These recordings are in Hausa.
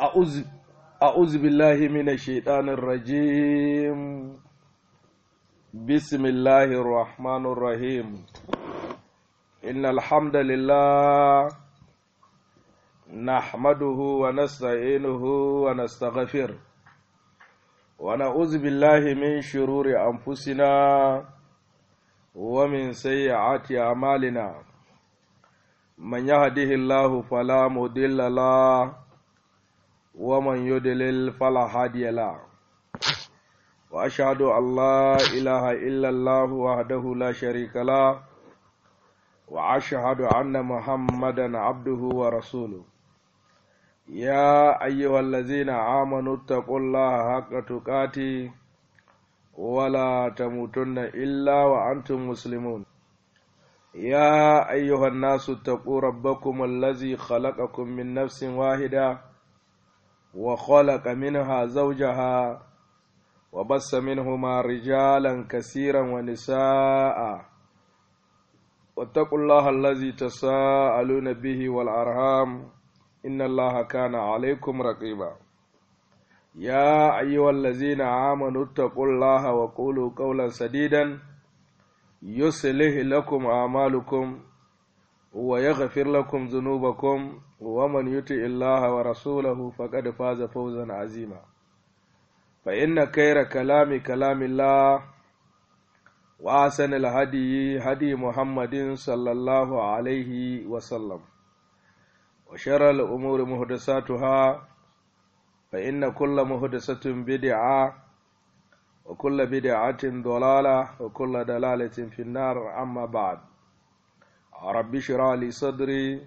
أعوذ أعوذ بالله من الشيطان الرجيم بسم الله الرحمن الرحيم إن الحمد لله نحمده ونستعينه ونستغفره ونعوذ بالله من شرور أنفسنا ومن سيئات أعمالنا من يهده الله فلا مضل له ومن يضلل فلا هادي له وأشهد أن لا إله إلا الله وحده لا شريك له وأشهد أن محمدا عبده ورسوله يا أيها الذين آمنوا اتقوا الله حق تقاته ولا تموتن إلا وأنتم مسلمون يا أيها الناس اتقوا ربكم الذي خلقكم من نفس واحدة وخلق منها زوجها وبس منهما رجالا كثيرا ونساء واتقوا الله الذي تساءلون به والأرham إن الله كان عليكم رقيبا يا أيها الذين آمنوا اتقوا الله وقولوا قولا سديدا يصلح لكم أعمالكم ويغفر لكم ذنوبكم ومن يطع الله ورسوله فقد فاز فوزا عظيما فإن خير كلام كلام الله وأحسن الهدي هدي محمد صلى الله عليه وسلم وشر الأمور محدثاتها فإن كل محدثة بدعة وكل بدعة ضلالة وكل دلالة في النار أما بعد رب اشرح لي صدري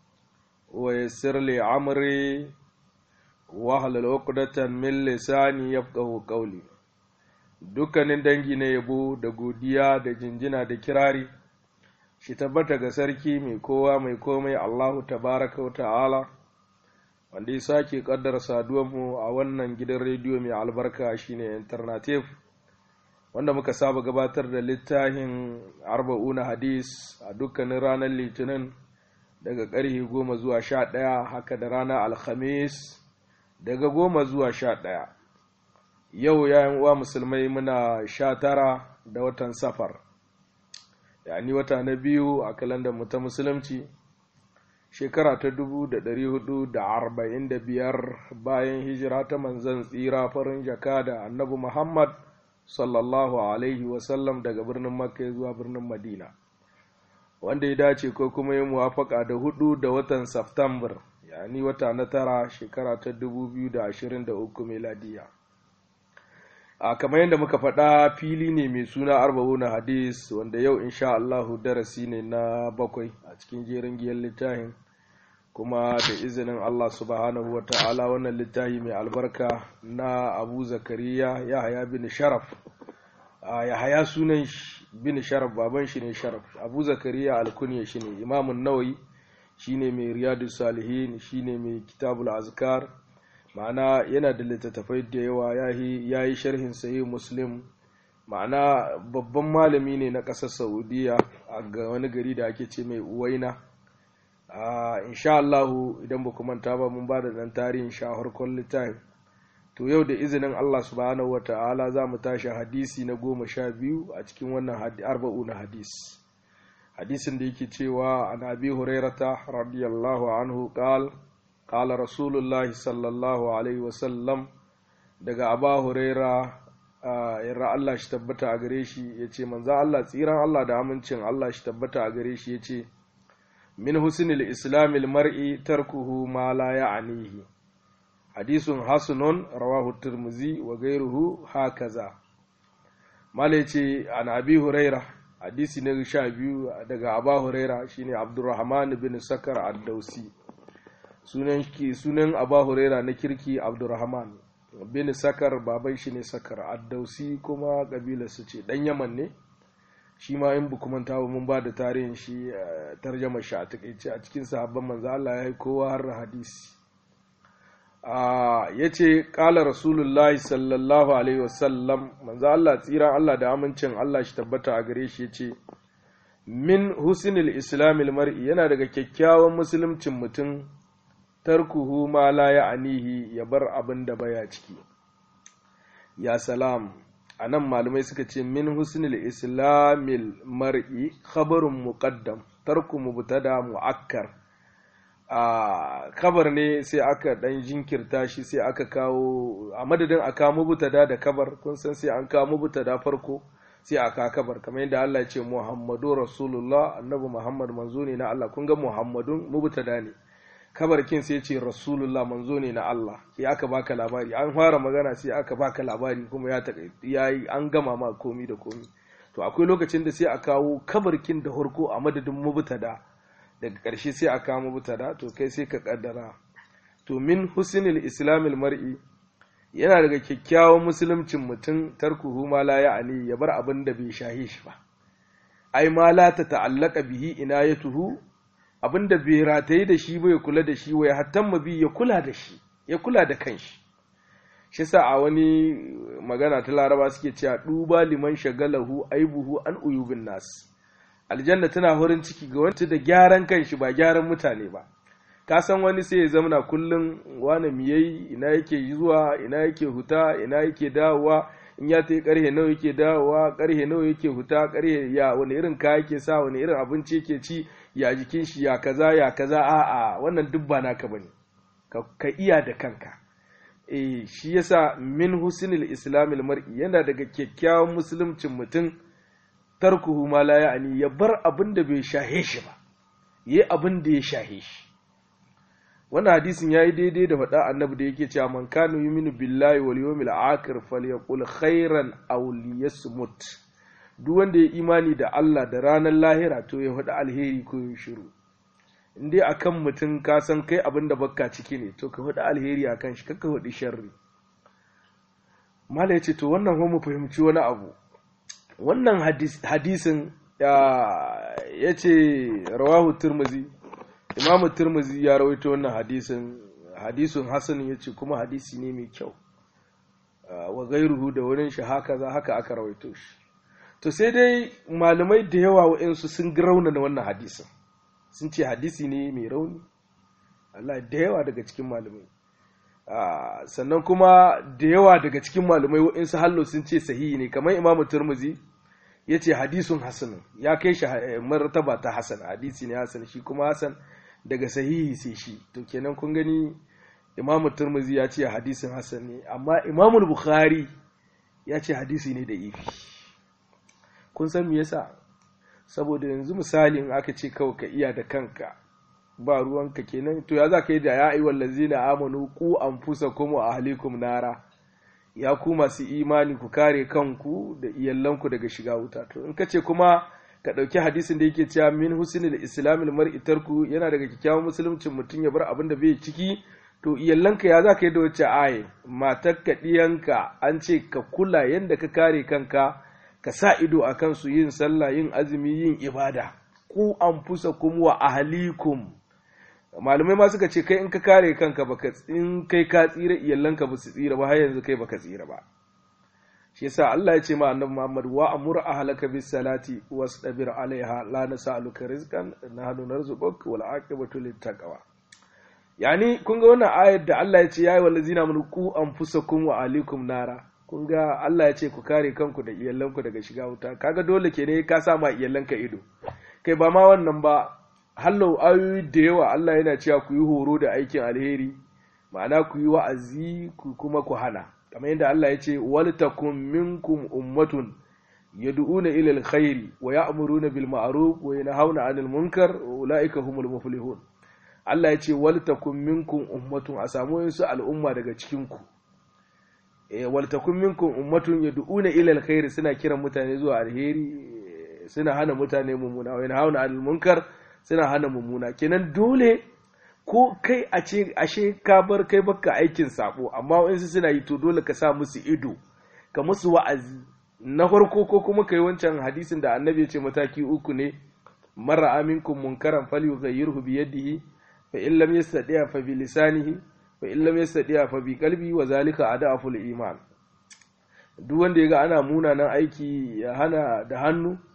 ويسر لي عمري واحلل عقدة من لساني يفقه قولي dukkanin dangi na yabo da godiya da jinjina da kirari shi tabbata ga sarki mai kowa mai komai Allahu tabaraka wa ta'ala wanda ya sake kaddara saduwanmu a wannan gidan rediyo mai albarka shine alternative wanda muka saba gabatar da littafin arba'una hadis a dukkanin ranar litinin daga ƙarfe goma zuwa sha ɗaya haka da ranar alhamis daga goma zuwa sha ɗaya yau yayin uwa musulmai muna sha tara da watan safar yani wata na biyu a kalandar mu ta musulunci shekara ta dubu da ɗari hudu da arba'in da biyar bayan hijira ta manzan tsira farin jaka da annabi muhammad sallallahu alaihi wasallam daga birnin makka zuwa birnin madina wanda ya dace ko kuma ya muwafaka da hudu da watan Saftambar, yani wata na tara shekara ta dubu biyu da ashirin da uku meladiya a kamar yadda muka faɗa fili ne mai suna arba'una hadis wanda yau insha Allahu darasi ne na bakwai a cikin jerin giyar littafin kuma da izinin Allah subhanahu wa ta'ala wannan littafi mai albarka na abu zakariya ya haya bin sharaf ya haya sunan bin sharaf baban shi ne sharaf abu zakariya alkunya shi ne imamun nawayi shi ne mai riyadu salihin shi ne mai kitabul azkar ma'ana yana da littattafai da yawa ya yi sharhin sayi muslim ma'ana babban malami ne na ƙasar saudiya a ga wani gari da ake ce mai uwaina insha Allahu idan ba manta ba mun ba da ɗan tarihin shaharkon littafi to yau da izinin Allah subhanahu wa ta'ala za mu tashi hadisi na goma sha biyu a cikin wannan arba'u na hadis hadisin da yake cewa an abi hurairata radiyallahu anhu qal qala rasulullahi sallallahu alaihi wasallam daga aba huraira yarra Allah shi tabbata a gare shi yace manzo Allah tsiran Allah da amincin Allah shi tabbata a gare shi yace min husnil islamil mar'i tarkuhu ma la ya'nihi hadisun hasanun rawahu turmuzi wa gairuhu hakaza mala ce an abi huraira hadisi na sha biyu daga aba huraira shine abdurrahman bin sakar ad-dausi sunan sunan aba huraira na kirki abdurrahman bin sakar baban shi ne sakar ad-dausi kuma kabilar su ce dan yaman ne shi ma in bu kuma tawo mun ba da tarihin shi tarjama shi a takaice a cikin sahabban manzo Allah ya yi kowa har hadisi ya ce ƙala rasulullahi sallallahu alaihi wasallam manzo Allah tsira Allah da amincin Allah shi tabbata a gare shi ya ce min husnil islamil mar'i yana daga kyakkyawan musuluncin mutum tarkuhu ma la ya'nihi ya bar abin da baya ciki ya salam anan malamai suka ce min husnul islamil mar'i khabarun muqaddam tarku mubtada mu'akkar a kabar ne sai aka dan jinkirta shi sai aka kawo a madadin a kawo mubtada da kabar kun san sai an kawo mubtada farko sai a kawo kabar kamar yadda Allah ya ce Muhammadu Rasulullah annabi Muhammad manzo ne na Allah kun ga Muhammadun mubtada ne kabar kin sai ce Rasulullah manzo ne na Allah sai aka baka labari an fara magana sai aka baka labari kuma ya yayi an gama ma komi da komi to akwai lokacin da sai a kawo kabarkin da harko a madadin mubtada daga ƙarshe sai a kawo mubtada to kai sai ka kaddara to min husnil islamil mar'i yana daga kyakkyawan musuluncin mutum tarkuhu ma la ya'ani ya bar abin da bai shahi shi ba ai ma la ta ta'allaka bihi inayatuhu abin da bai rataye da shi ba ya kula da shi wai hattan mabi ya kula da shi ya kula da kanshi shi sa a wani magana ta laraba suke cewa duba liman shagalahu aibuhu an uyubin nas aljanna tana horin ciki ga wanda da gyaran kanshi ba gyaran mutane ba ka san wani sai ya zamana kullum wani miyayi ina yake zuwa ina yake huta ina yake dawowa in ya tayi karhe nawa yake dawowa karhe nawa yake huta karhe ya wani irin kaya yake sa wani irin abinci yake ci ya jikin shi ya kaza ya kaza a'a wannan duk ba naka bane ka iya da kanka eh shi yasa min husnil islamil mar'i yana daga kyakkyawan musuluncin mutum tarkuhu ma la ya'ni ya bar abin da bai shahe shi ba yi abin da ya shahe shi wannan hadisin yayi daidai da faɗa annabi da yake cewa man kana yuminu billahi wal yawmil akhir falyaqul khairan aw liyasmut duk wanda ya imani da Allah da ranar lahira to ya faɗi alheri ko ya shiru in dai akan mutum ka san kai abin da bakka ciki ne to ka faɗi alheri akan shi kakka faɗi sharri mala ya ce to wannan mu fahimci wani abu wannan hadisin ya ce rawahu turmuzi imamu turmuzi ya rawaito wannan hadisin hadisun hasan ya ce kuma hadisi ne mai kyau wa gairuhu da wurin shi haka za haka aka rawaito shi to sai dai malamai da yawa wa'insu sun raunana wannan hadisin sun ce hadisi ne mai rauni Allah da yawa daga cikin malamai sannan kuma da yawa daga cikin malamai wa'insu hallo sun ce sahihi ne kamar imamu turmuzi ya ce hadisun hasan ya kai shi martaba ta hasan hadisi ne hasan shi kuma hasan daga sahihi sai shi to kenan kun gani imamu turmuzi ya ce hadisin hasan ne amma imamu bukhari ya ce hadisi ne da ifi kun san me yasa saboda yanzu misali in aka ce kawai ka iya da kanka ba ruwanka kenan to ya za ka yi da ya ayyuhal ladzina amanu ku anfusakum wa ahlikum nara ya ku masu imani ku kare kanku da iyalanku daga shiga wuta to in ka ce kuma ka ɗauki hadisin da yake cewa min husnul islamil mar'i tarku yana daga kyakkyawan musuluncin mutum ya bar abin da bai ciki to iyalanka ya za ka yi da wacce aye matar ka ɗiyanka an ce ka kula yadda ka kare kanka ka sa ido a kansu yin sallah yin azumi yin ibada ku an fusa kuma wa ahalikum malamai ma suka ce kai in ka kare kanka baka in kai ka tsira iyalanka ba su tsira ba har yanzu kai baka tsira ba shi yasa Allah ya ce ma annabi Muhammad wa amur ahlaka bis salati wastabir alaiha la nas'aluka rizqan nahnu narzuquk wal aqibatu lit taqwa yani kun ga wannan ayar da Allah ya ce yayi wallazina mun ku anfusakum wa alikum nara kun ga Allah ya ce ku kare kanku da iyalanku daga shiga wuta kaga dole ke ne ka sa ma iyalanka ido kai ba ma wannan ba hallau ayoyi da yawa Allah yana cewa ku yi horo da aikin alheri ma'ana ku yi wa'azi ku kuma ku hana kamar yadda Allah ya ce wal takum minkum ummatun yad'una ila alkhairi wa ya'muruna bil ma'ruf wa yanhauna 'anil munkar wa ulaika humul muflihun Allah ya ce wal takum minkum ummatun a samu wasu al'umma daga cikin ku eh wal takum minkum ummatun yad'una ila alkhairi suna kiran mutane zuwa alheri suna hana mutane mummuna wa yanhauna 'anil munkar suna hana mummuna kenan dole ko kai a ce ashe ka bar kai baka aikin sabo amma wa'insu suna yi to dole ka sa musu ido ka musu wa'azi na farko ko kuma kai wancan hadisin da annabi ya ce mataki uku ne mara aminkum munkaran falyughayyirhu bi yadihi fa in lam yastati' fa bi lisanihi fa in lam yastati' fa bi qalbi wa zalika adaful iman duk wanda ya ga ana munanan aiki ya hana da hannu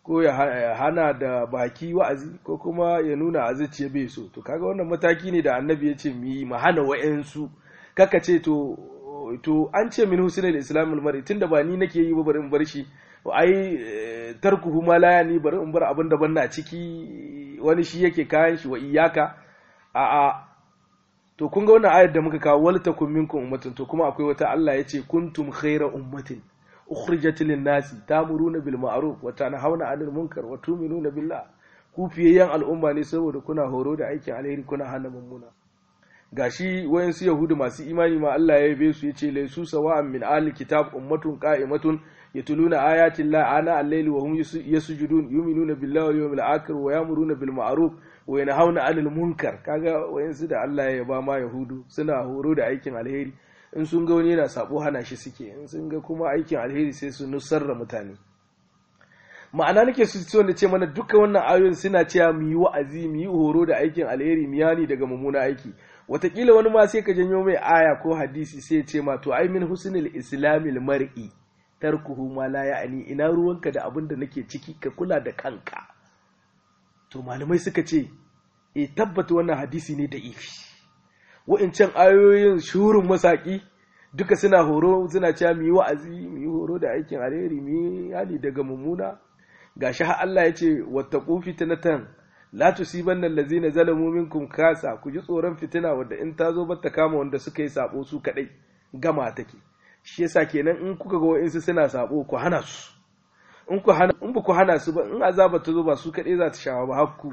ko ya hana da baki wa'azi ko kuma ya nuna a zuciya bai so to kaga wannan mataki ne da annabi ya ce mu yi mu hana wa'yansu kaka ce to to an ce min husnul islamul mar'i tunda ba ni nake yi ba bari in bar shi ai tarkuhu ma la yani bari in bar abin da ban na ciki wani shi yake kayan shi wa iyaka a a to kun ga wannan ayar da muka kawo wal takum minkum ummatun to kuma akwai wata Allah ya ce kuntum khayra ummatin ukhrijat lin nasi tamuruna bil ma'ruf wa tanhauna 'anil munkar wa tu'minuna billah ku fiyayyan al'umma ne saboda kuna horo da aikin alheri kuna hana mummuna gashi wayansu yahudu masu imani ma Allah ya yabe su yace laysu sawa'an min ahli kitab ummatun qa'imatun yatluna ayati llahi ana al-layli wa hum yasjudun yu'minuna billahi wal yawmil akhir wa ya'muruna bil ma'ruf wa yanhauna 'anil munkar kaga wayansu da Allah ya yaba ma yahudu suna horo da aikin alheri in sun ga wani yana sabo hana shi suke in sun ga kuma aikin alheri sai su nusarra mutane ma'ana nake su so da ce mana duka wannan ayoyin suna cewa mu yi wa'azi mu yi horo da aikin alheri mu yani daga mummuna aiki watakila wani ma sai ka janyo mai aya ko hadisi sai ya ce ma to ai min husnul islamil mar'i tarkuhu ma la ya'ni ina ruwanka da abin da nake ciki ka kula da kanka to malamai suka ce e tabbata wannan hadisi ne da ifi wa'incan ayoyin shurin masaki duka suna horo suna cewa mu yi wa'azi mu yi horo da aikin alheri mu yi hali daga mummuna gashi har Allah ya ce wattaqu fitnatan la tusibanna allazina zalamu minkum kasa ku ji tsoron fitina wadda in ta zo bata kama wanda suka yi sabo su kadai gama take shi yasa kenan in kuka ga wa'insu suna sabo ku hana su in ku hana in ba ku hana su ba in azaba ta zo ba su kadai za ta shawa ba hakku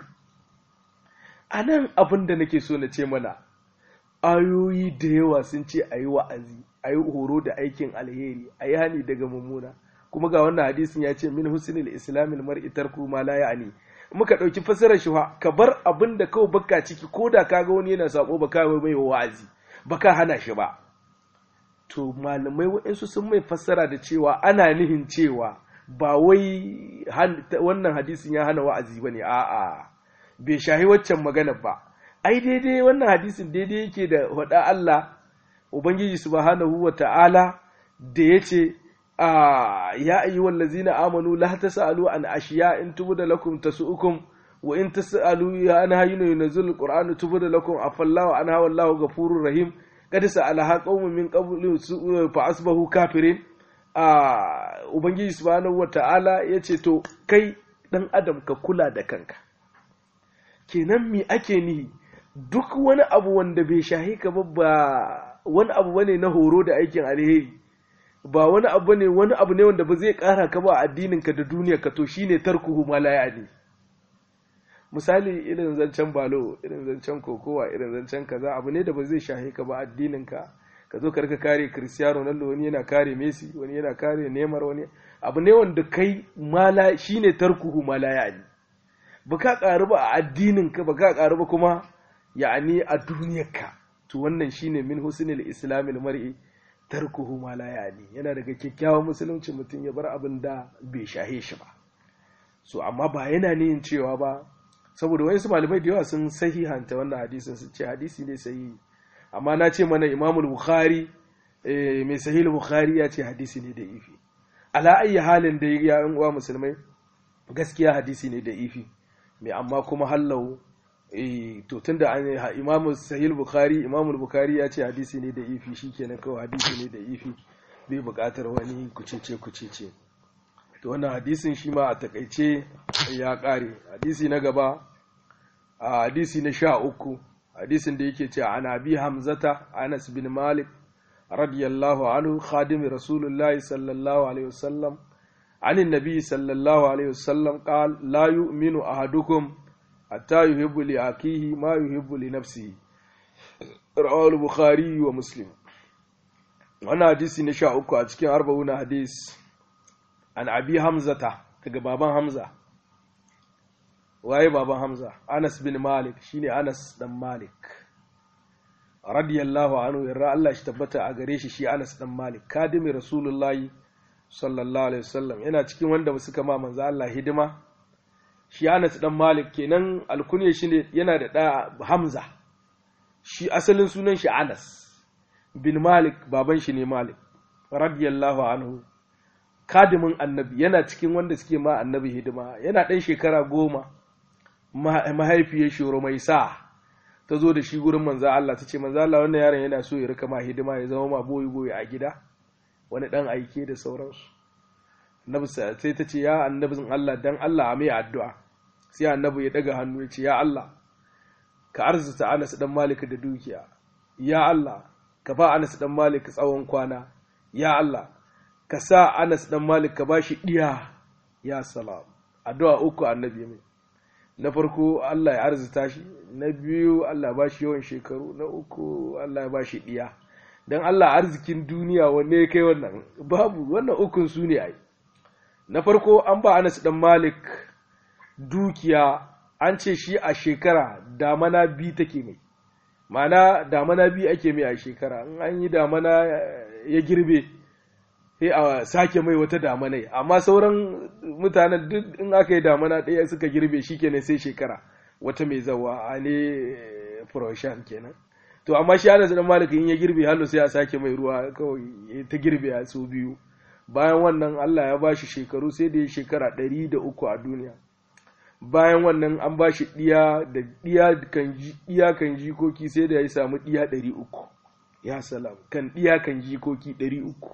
anan abin da nake so na ce mana ayoyi da yawa sun ce a yi wa'azi a yi horo da aikin alheri a yi hani daga mummuna kuma ga wannan hadisin ya ce min husnil islamil mar'i tarku ma la ya'ni muka dauki fasarar shi ka bar abin da kawai baka ciki ko da kaga wani yana sako baka mai mai wa'azi baka hana shi ba to malamai waɗansu sun mai fassara da cewa ana nihin cewa ba wai wannan hadisin ya hana wa'azi bane a'a bai shahi waccan magana ba ai daidai wannan hadisin daidai yake da faɗa Allah ubangiji subhanahu wa ta'ala da yace ya ayyuhal ladzina amanu la tasalu an ashiya in tubda lakum tasu'ukum wa in tasalu ya an hayinu yunzil qur'anu tubda lakum afallahu anha wallahu ghafurur rahim kad sa'alaha qaumun min qablu fa asbahu kafirin ubangiji subhanahu wata'ala yace to kai dan adam ka kula da kanka kenan me ake nihi duk wani abu wanda bai shahi ka ba wani abu bane na horo da aikin alheri ba wani abu ne wani abu ne wanda ba zai kara ka ba addinin ka da duniyar ka to shine tarkuhu ma la ya'ni misali irin zancen balo irin zancen kokowa irin zancen kaza abu ne da ba zai shahe ka ba addinin ka ka zo karka kare Cristiano Ronaldo wani yana kare Messi wani yana kare Neymar wani abu ne wanda kai mala shine tarkuhu ma la ya'ni ba ka karu ba a addinin ka ba ka karu ba kuma ya'ani a duniyar ka to wannan shine min husnil islamil mar'i tarkuhu ma la yani yana daga kyakkyawan musulunci mutum ya bar abin da bai shahe shi ba so amma ba yana niyin cewa ba saboda wayansu malamai da yawa sun sahihanta wannan hadisin su ce hadisi ne sahihi amma na ce mana Imam Bukhari mai sahih Bukhari ya ce hadisi ne da ifi ala ayi halin da ya yan uwa musulmai gaskiya hadisi ne da ifi mai amma kuma hallau to tunda an imamu sahih bukhari imamu bukhari ya ce hadisi ne da ifi shikenan kawai hadisi ne da ifi bai buƙatar wani kucece kucece to wannan hadisin shi ma a takaice ya ƙare hadisi na gaba a hadisi na sha uku hadisin da yake ce an abi hamzata anas bin malik radiyallahu anhu khadim rasulullahi sallallahu alaihi wasallam عن النبي صلى الله عليه وسلم قال لا يؤمن أحدكم hatta yuhibbu li akihi ma yuhibbu li nafsihi rawahu al-bukhari wa muslim wannan hadisi na sha uku a cikin arba'una hadis an abi hamzata daga baban hamza waye baban hamza anas bin malik shine anas dan malik radiyallahu anhu yarra Allah shi tabbata a gare shi shi anas dan malik kadimi rasulullahi sallallahu alaihi wasallam yana cikin wanda suka ma manzo Allah hidima shi Anas dan Malik kenan alkunya shi ne yana da ɗa Hamza shi asalin sunan shi Anas bin Malik baban shi ne Malik radiyallahu anhu kadimin annabi yana cikin wanda suke ma annabi hidima yana ɗan shekara goma mahaifiyar shoro mai sa ta zo da shi gurin manza Allah ta ce manza Allah wannan yaron yana so ya rika ma hidima ya zama ma boyi boyi a gida wani ɗan aike da sauransu annabi sai ta ce ya annabin Allah dan Allah a mai addu'a sai annabi ya daga hannu ya ce ya Allah ka arzuta Anas dan Malik da dukiya ya Allah ka ba Anas dan Malik tsawon kwana ya Allah ka sa Anas dan Malik ka bashi diya ya salam addu'a uku annabi mai na farko Allah ya arzuta shi na biyu Allah ya bashi yawan shekaru na uku Allah ya bashi diya dan Allah arzikin duniya wanne ya kai wannan babu wannan ukun su ne ai na farko an ba Anas dan Malik dukiya an ce shi a shekara damana bi take mai ma'ana damana bi ake mai a shekara in an yi damana ya girbe sai a sake mai wata damanai amma sauran mutanen duk in aka yi damana ɗaya suka girbe shi kenan sai shekara wata mai zawa a ne furoshan kenan to amma shi ana zanen malika in ya girbe hannu sai a sake mai ruwa kawai ta girbe a su biyu bayan wannan allah ya bashi shekaru sai da ya shekara ɗari da uku a duniya bayan wannan an ba shi ɗiya da ɗiya kan jikoki sai da ya samu ɗiya ɗari uku ya salam kan ɗiya kan jikoki ɗari uku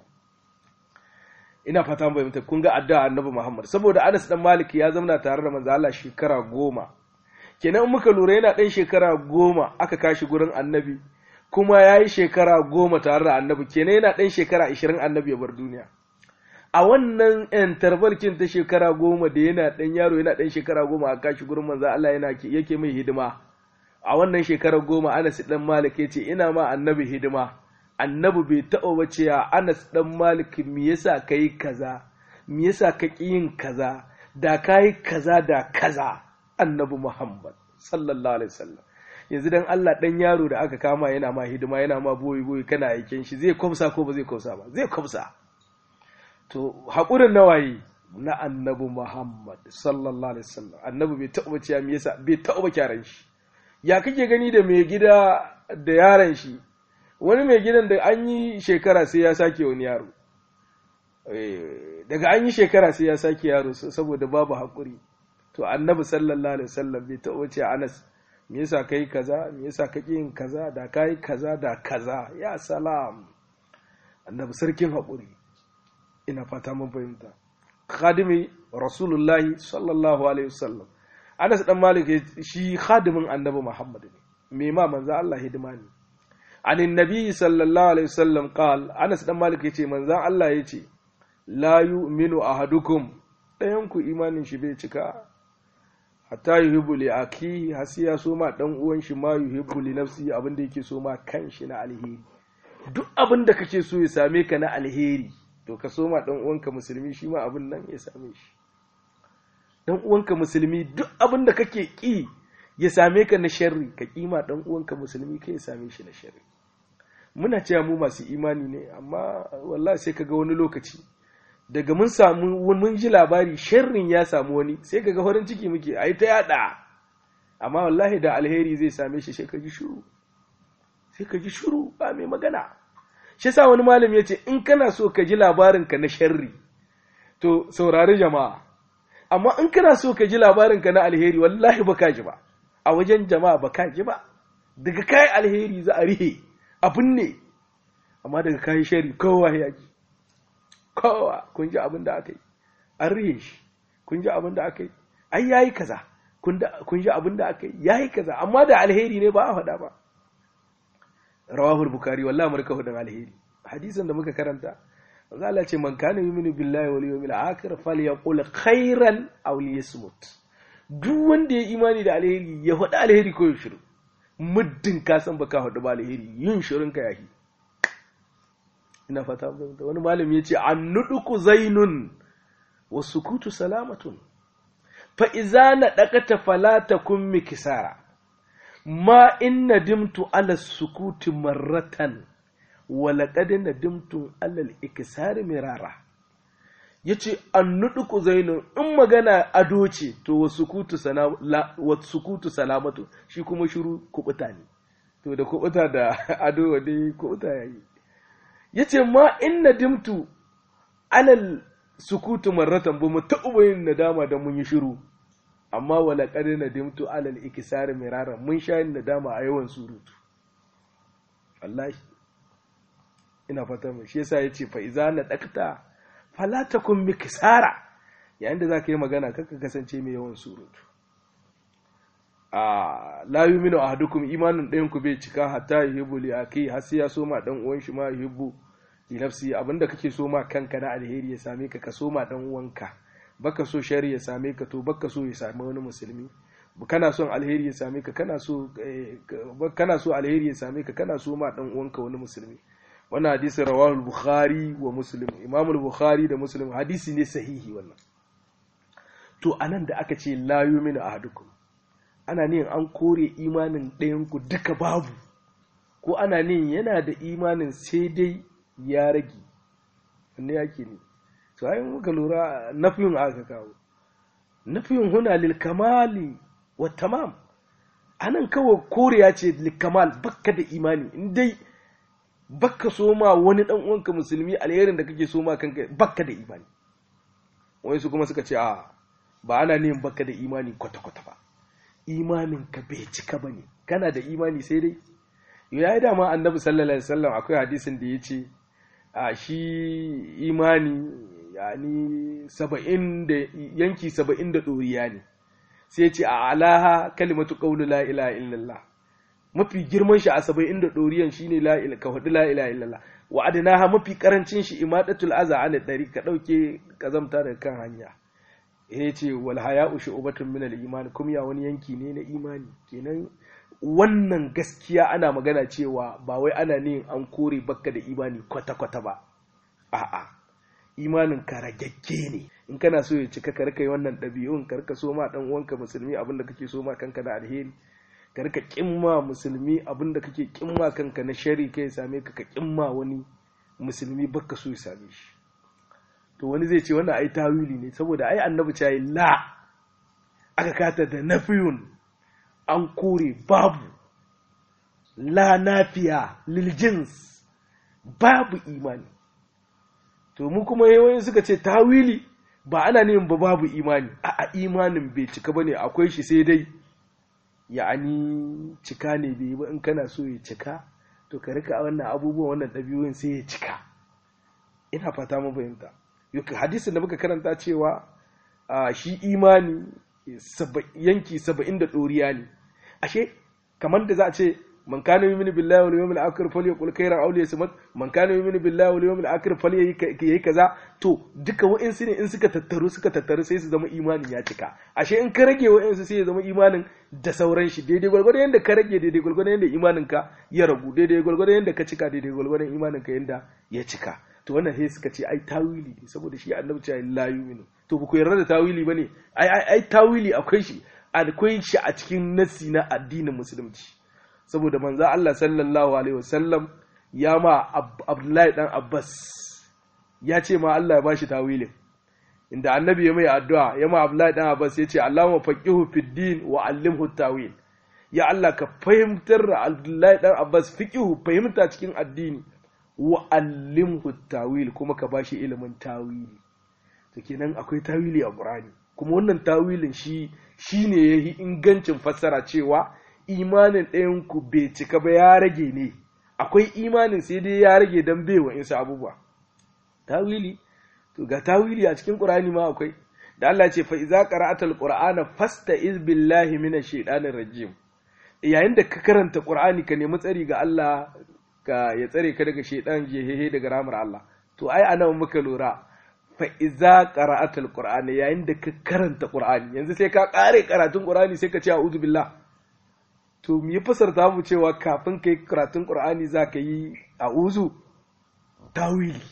ina fata bai mutu kun ga addu'a annabi Muhammad saboda Anas dan Malik ya zauna tare da manzo Allah shekara goma kenan muka lura yana ɗan shekara goma aka kashi gurin annabi kuma ya yi shekara goma tare da annabi kenan yana ɗan shekara ashirin annabi ya bar duniya a wannan yan tarbarkin ta shekara goma da yana ɗan yaro yana ɗan shekara goma a kashi gurin manzo Allah yana yake mai hidima a wannan shekara goma Anas dan Malik ya ce ina ma annabi hidima annabi bai taɓa ba cewa Anas dan Malik me yasa kai kaza me yasa ka ƙi yin kaza da kai kaza da kaza annabi Muhammad sallallahu alaihi wasallam yanzu dan Allah dan yaro da aka kama yana ma hidima yana ma boyi boyi kana aikin shi zai kwamsa ko ba zai kwamsa ba zai kwamsa to haƙurin nawaye na annabi Muhammad sallallahu alaihi wasallam annabi bai taɓa cewa me yasa bai taɓa kyaran shi ya kake gani da mai gida da yaron shi wani mai gidan da an yi shekara sai ya sake wani yaro daga an yi shekara sai ya sake yaro saboda babu haƙuri to annabi sallallahu alaihi wasallam bai taɓa cewa Anas me yasa kai kaza me yasa kake yin kaza da kai kaza da kaza ya salam annabi sarkin haƙuri ina fata mun fahimta khadimi rasulullahi sallallahu alaihi wasallam Anas dan Malik shi khadimin annabi Muhammad ne me ma manzo Allah hidima ne anin nabi sallallahu alaihi wasallam qal Anas dan Malik yace manzo Allah yace la yu'minu ahadukum ɗayan ku imanin shi bai cika hatta yuhibbu li aki hasiya so ma dan uwan shi ma yuhibbu li nafsi abin da yake so ma kan shi na alheri duk abin da kake so ya same ka na alheri to ka so ma dan uwanka musulmi shi ma abin nan ya same shi dan uwanka musulmi duk abin da kake ki ya same ka na sharri ka kima dan uwanka musulmi kai ya same shi na sharri muna cewa mu masu imani ne amma wallahi sai kaga wani lokaci daga mun samu mun ji labari sharrin ya samu wani sai kaga farin ciki muke ai ta yada amma wallahi da alheri zai same shi sai ka ji shiru sai ka ji shiru ba mai magana shi yasa wani malami ya ce in kana so ka ji labarin ka na sharri to saurari jama'a amma in kana so ka ji labarin ka na alheri wallahi baka ji ba a wajen jama'a baka ji ba daga kai alheri za a rihe abin ne amma daga kai sharri kowa ya ji kowa kun ji abin da aka yi an rihe shi kun ji abin da aka yi ai yayi kaza kun ji abin da aka yi yayi kaza amma da alheri ne ba a faɗa ba rawahul bukari wallahi murka hudun alheri hadisin da muka karanta manzo Allah ce man kana yu'minu billahi wal yawmil akhir falyaqul khairan aw liyasmut duk wanda ya imani da alheri ya faɗi alheri ko ya shiru muddin ka san baka faɗi ba alheri yin shirin ka yahi ina fata wani malami ya ce an nuduku zainun wa sukutu salamatun fa iza na dakata fala takun mikisara ma in nadimtu ala sukuti marratan wa laqad nadimtu ala al-ikisari mirara yace an nuduku zainun in magana ado ce to wa sukutu wa sukutu salamatu shi kuma shiru kubuta ne to da kubuta da ado wa dai kubuta yayi yace ma in nadimtu alal sukutu marratan ba mu taɓa yin nadama da mun yi shiru amma wala qad nadimtu alal ikisari mirara mun sha yin nadama a yawan surutu wallahi ina fata mu shi yasa yace fa iza na dakta fala takun mikisara yayin da zaka yi magana kaka kasance mai yawan surutu a la yuminu ahadukum imanin ɗayan ku bai cika hatta yuhibbu li akhi har sai ya so ma dan uwan shi ma yuhibbu li nafsi abinda kake so ma kanka na alheri ya same ka ka so ma dan uwanka baka so shari ya same ka to baka so ya same wani musulmi kana son alheri ya same ka kana so kana so alheri ya same ka kana so ma dan uwanka wani musulmi wannan hadisi rawahu al-bukhari wa muslim imam al-bukhari da muslim hadisi ne sahihi wannan to anan da aka ce la yu'minu ahadukum ana niyan an kore imanin ɗayan ku duka babu ko ana niyan yana da imanin sai dai ya rage wanne yake ne to ai muka lura nafiyun aka kawo nafiyun huna lil kamali wa tamam anan kawai koriya ce lil kamal bakka da imani in dai bakka so ma wani dan uwanka musulmi alherin da kake so ma kanka bakka da imani wai su kuma suka ce a ba ana neman bakka da imani kwata kwata ba imanin ka bai cika bane kana da imani sai dai yayi dama annabi sallallahu alaihi wasallam akwai hadisin da yace a shi imani yani saba'in da yanki saba'in da ɗoriya ne sai ce a alaha kalimatu qawlu la ilaha illallah mafi girman shi a saba'in da ɗoriyan shine la ilaha ka hudu la ilaha illallah wa adnaha mafi karancin shi imadatul aza an dari ka dauke kazamta daga kan hanya ya ce wal haya'u shu'batun min al iman kuma ya wani yanki ne na imani kenan wannan gaskiya ana magana cewa ba wai ana ne an kore bakka da imani kwata-kwata ba a'a imanin ka ragagge ne in kana so ya cika ka rika yi wannan ɗabi'un ka rika so ma dan uwanka musulmi abin da kake so ma kanka da alheri ka rika kimma musulmi abin da kake kimma kanka na shari kai ya same ka ka kimma wani musulmi bakka so ya same shi to wani zai ce wannan ai tawili ne saboda ai annabi ce la aka kata da nafiyun an kore babu la nafiya liljins babu imani to mu kuma yawan suka ce tawili ba ana neman ba babu imani a imanin bai cika bane akwai shi sai dai ya'ani cika ne bai ba in kana so ya cika to ka rika wannan abubuwan wannan ɗabi'un sai ya cika ina fata mun fahimta hadisin da muka karanta cewa shi imani yanki saba'in da ɗoriya ne ashe kamar da za a ce man kana yu'minu billahi wal yawmil akhir falyaqul khairan aw liyasmut man kana yu'minu billahi wal yawmil akhir falyayi kaza to duka wa'insu ne in suka tattaru suka tattaru sai su zama imanin ya cika ashe in ka rage wa'insu sai ya zama imanin da sauran shi daidai gwargwadon yadda ka rage daidai gwargwadon yadda imanin ka ya ragu daidai gwargwadon yadda ka cika daidai gwargwadon imanin ka yadda ya cika to wannan sai suka ce ai tawili ne saboda shi annabi ce la yu'minu to ba ku yarda da tawili bane ai ai ai tawili akwai shi akwai shi a cikin nasi na addinin musulunci saboda manzo Allah sallallahu alaihi wasallam ya ma Abdullahi dan Abbas ya ce ma Allah ya bashi tawilin inda annabi ya mai addu'a ya ma Abdullahi dan Abbas ya ce Allahumma faqihu fid din wa allimhu tawil ya Allah ka fahimtar da Abdullahi dan Abbas fiqihu fahimta cikin addini wa allimhu tawil kuma ka bashi ilimin tawili to kenan akwai tawili a Qur'ani kuma wannan tawilin shi shine yayi ingancin fassara cewa imanin ɗayan ku bai cika ba ya rage ne akwai imanin sai dai ya rage dan bai wa insa abubuwa tawili to ga tawili a cikin Qur'ani ma akwai da Allah ya ce fa iza qara'atal qur'ana fasta'iz billahi minash shaitanir rajim yayin da ka karanta Qur'ani ka nemi tsari ga Allah ka ya tsare ka daga shaidan jehehe daga ramar Allah to ai anan muka lura fa iza qara'atal qur'ani yayin da ka karanta qur'ani yanzu sai ka kare karatun qur'ani sai ka ce a'udhu billah to me ya fasarta mu cewa kafin kai karatun qur'ani za ka yi a'udhu tawili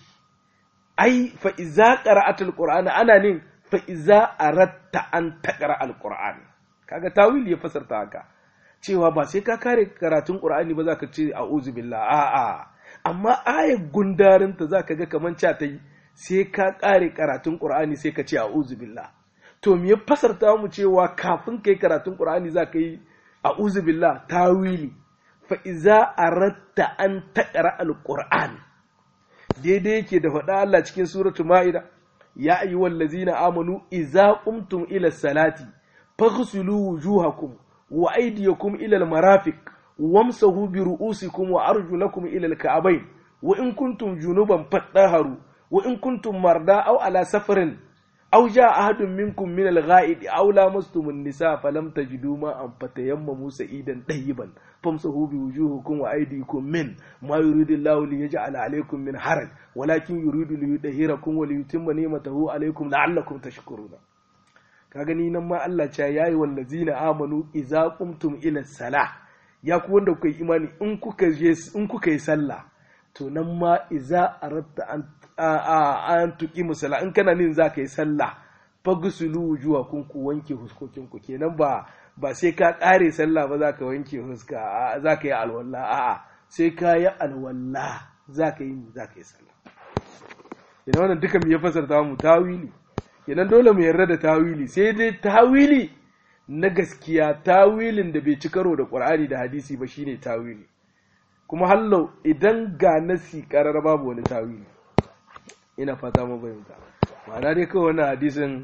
ai fa iza qara'atal qur'ani ana nin fa iza aratta an taqra al qur'ani kaga tawili ya fasarta haka cewa ba sai ka kare karatun Qur'ani ba za ka ce a'udhu billah a'a amma ayar gundarinta za ka ga kaman ca ta yi sai ka kare karatun Qur'ani sai ka ce a'udhu billah to me ya fasarta mu cewa kafin kai karatun Qur'ani za ka yi a'udhu billah tawili fa iza aratta an taqra al-Qur'an daidai yake da faɗa Allah cikin suratul Ma'ida ya ayyuhal ladzina amanu idza qumtum ila salati faghsilu wujuhakum wa aydiyakum ila al-marafiq wamsahu bi ru'usikum wa arjulakum ila al-ka'bayn wa in kuntum junuban fatahharu wa in kuntum marda aw ala safarin aw jaa ahadun minkum min al-gha'id aw lamastum an-nisa falam tajidu ma'an fatayammamu sa'idan tayyiban famsahu bi wujuhikum wa aydikum min ma yuridu Allahu li yaj'ala alaykum min haraj walakin yuridu li yudhhirakum wa li yutimma ni'matahu alaykum la'allakum tashkuruna ka gani nan ma Allah ce yayi wallazina amanu idza qumtum ila salah ya ku wanda kuka yi imani in kuka je in kuka yi sallah to nan ma idza aratta an an tuki musalla in kana nin za ka yi sallah fagusulu wujuhakum ku wanke huskokin ku kenan ba ba sai ka ƙare sallah ba za ka wanke huska za ka yi alwala a'a sai ka yi alwala za ka yi za ka yi sallah idan wannan duka mu ya fasarta mu tawili idan dole mu yarda da tawili sai dai tawili na gaskiya tawilin da bai ci karo da qur'ani da hadisi ba shine tawili kuma hallau idan ga nasi karar babu wani tawili ina fata mu bayyana ma'ana dai kawai wannan hadisin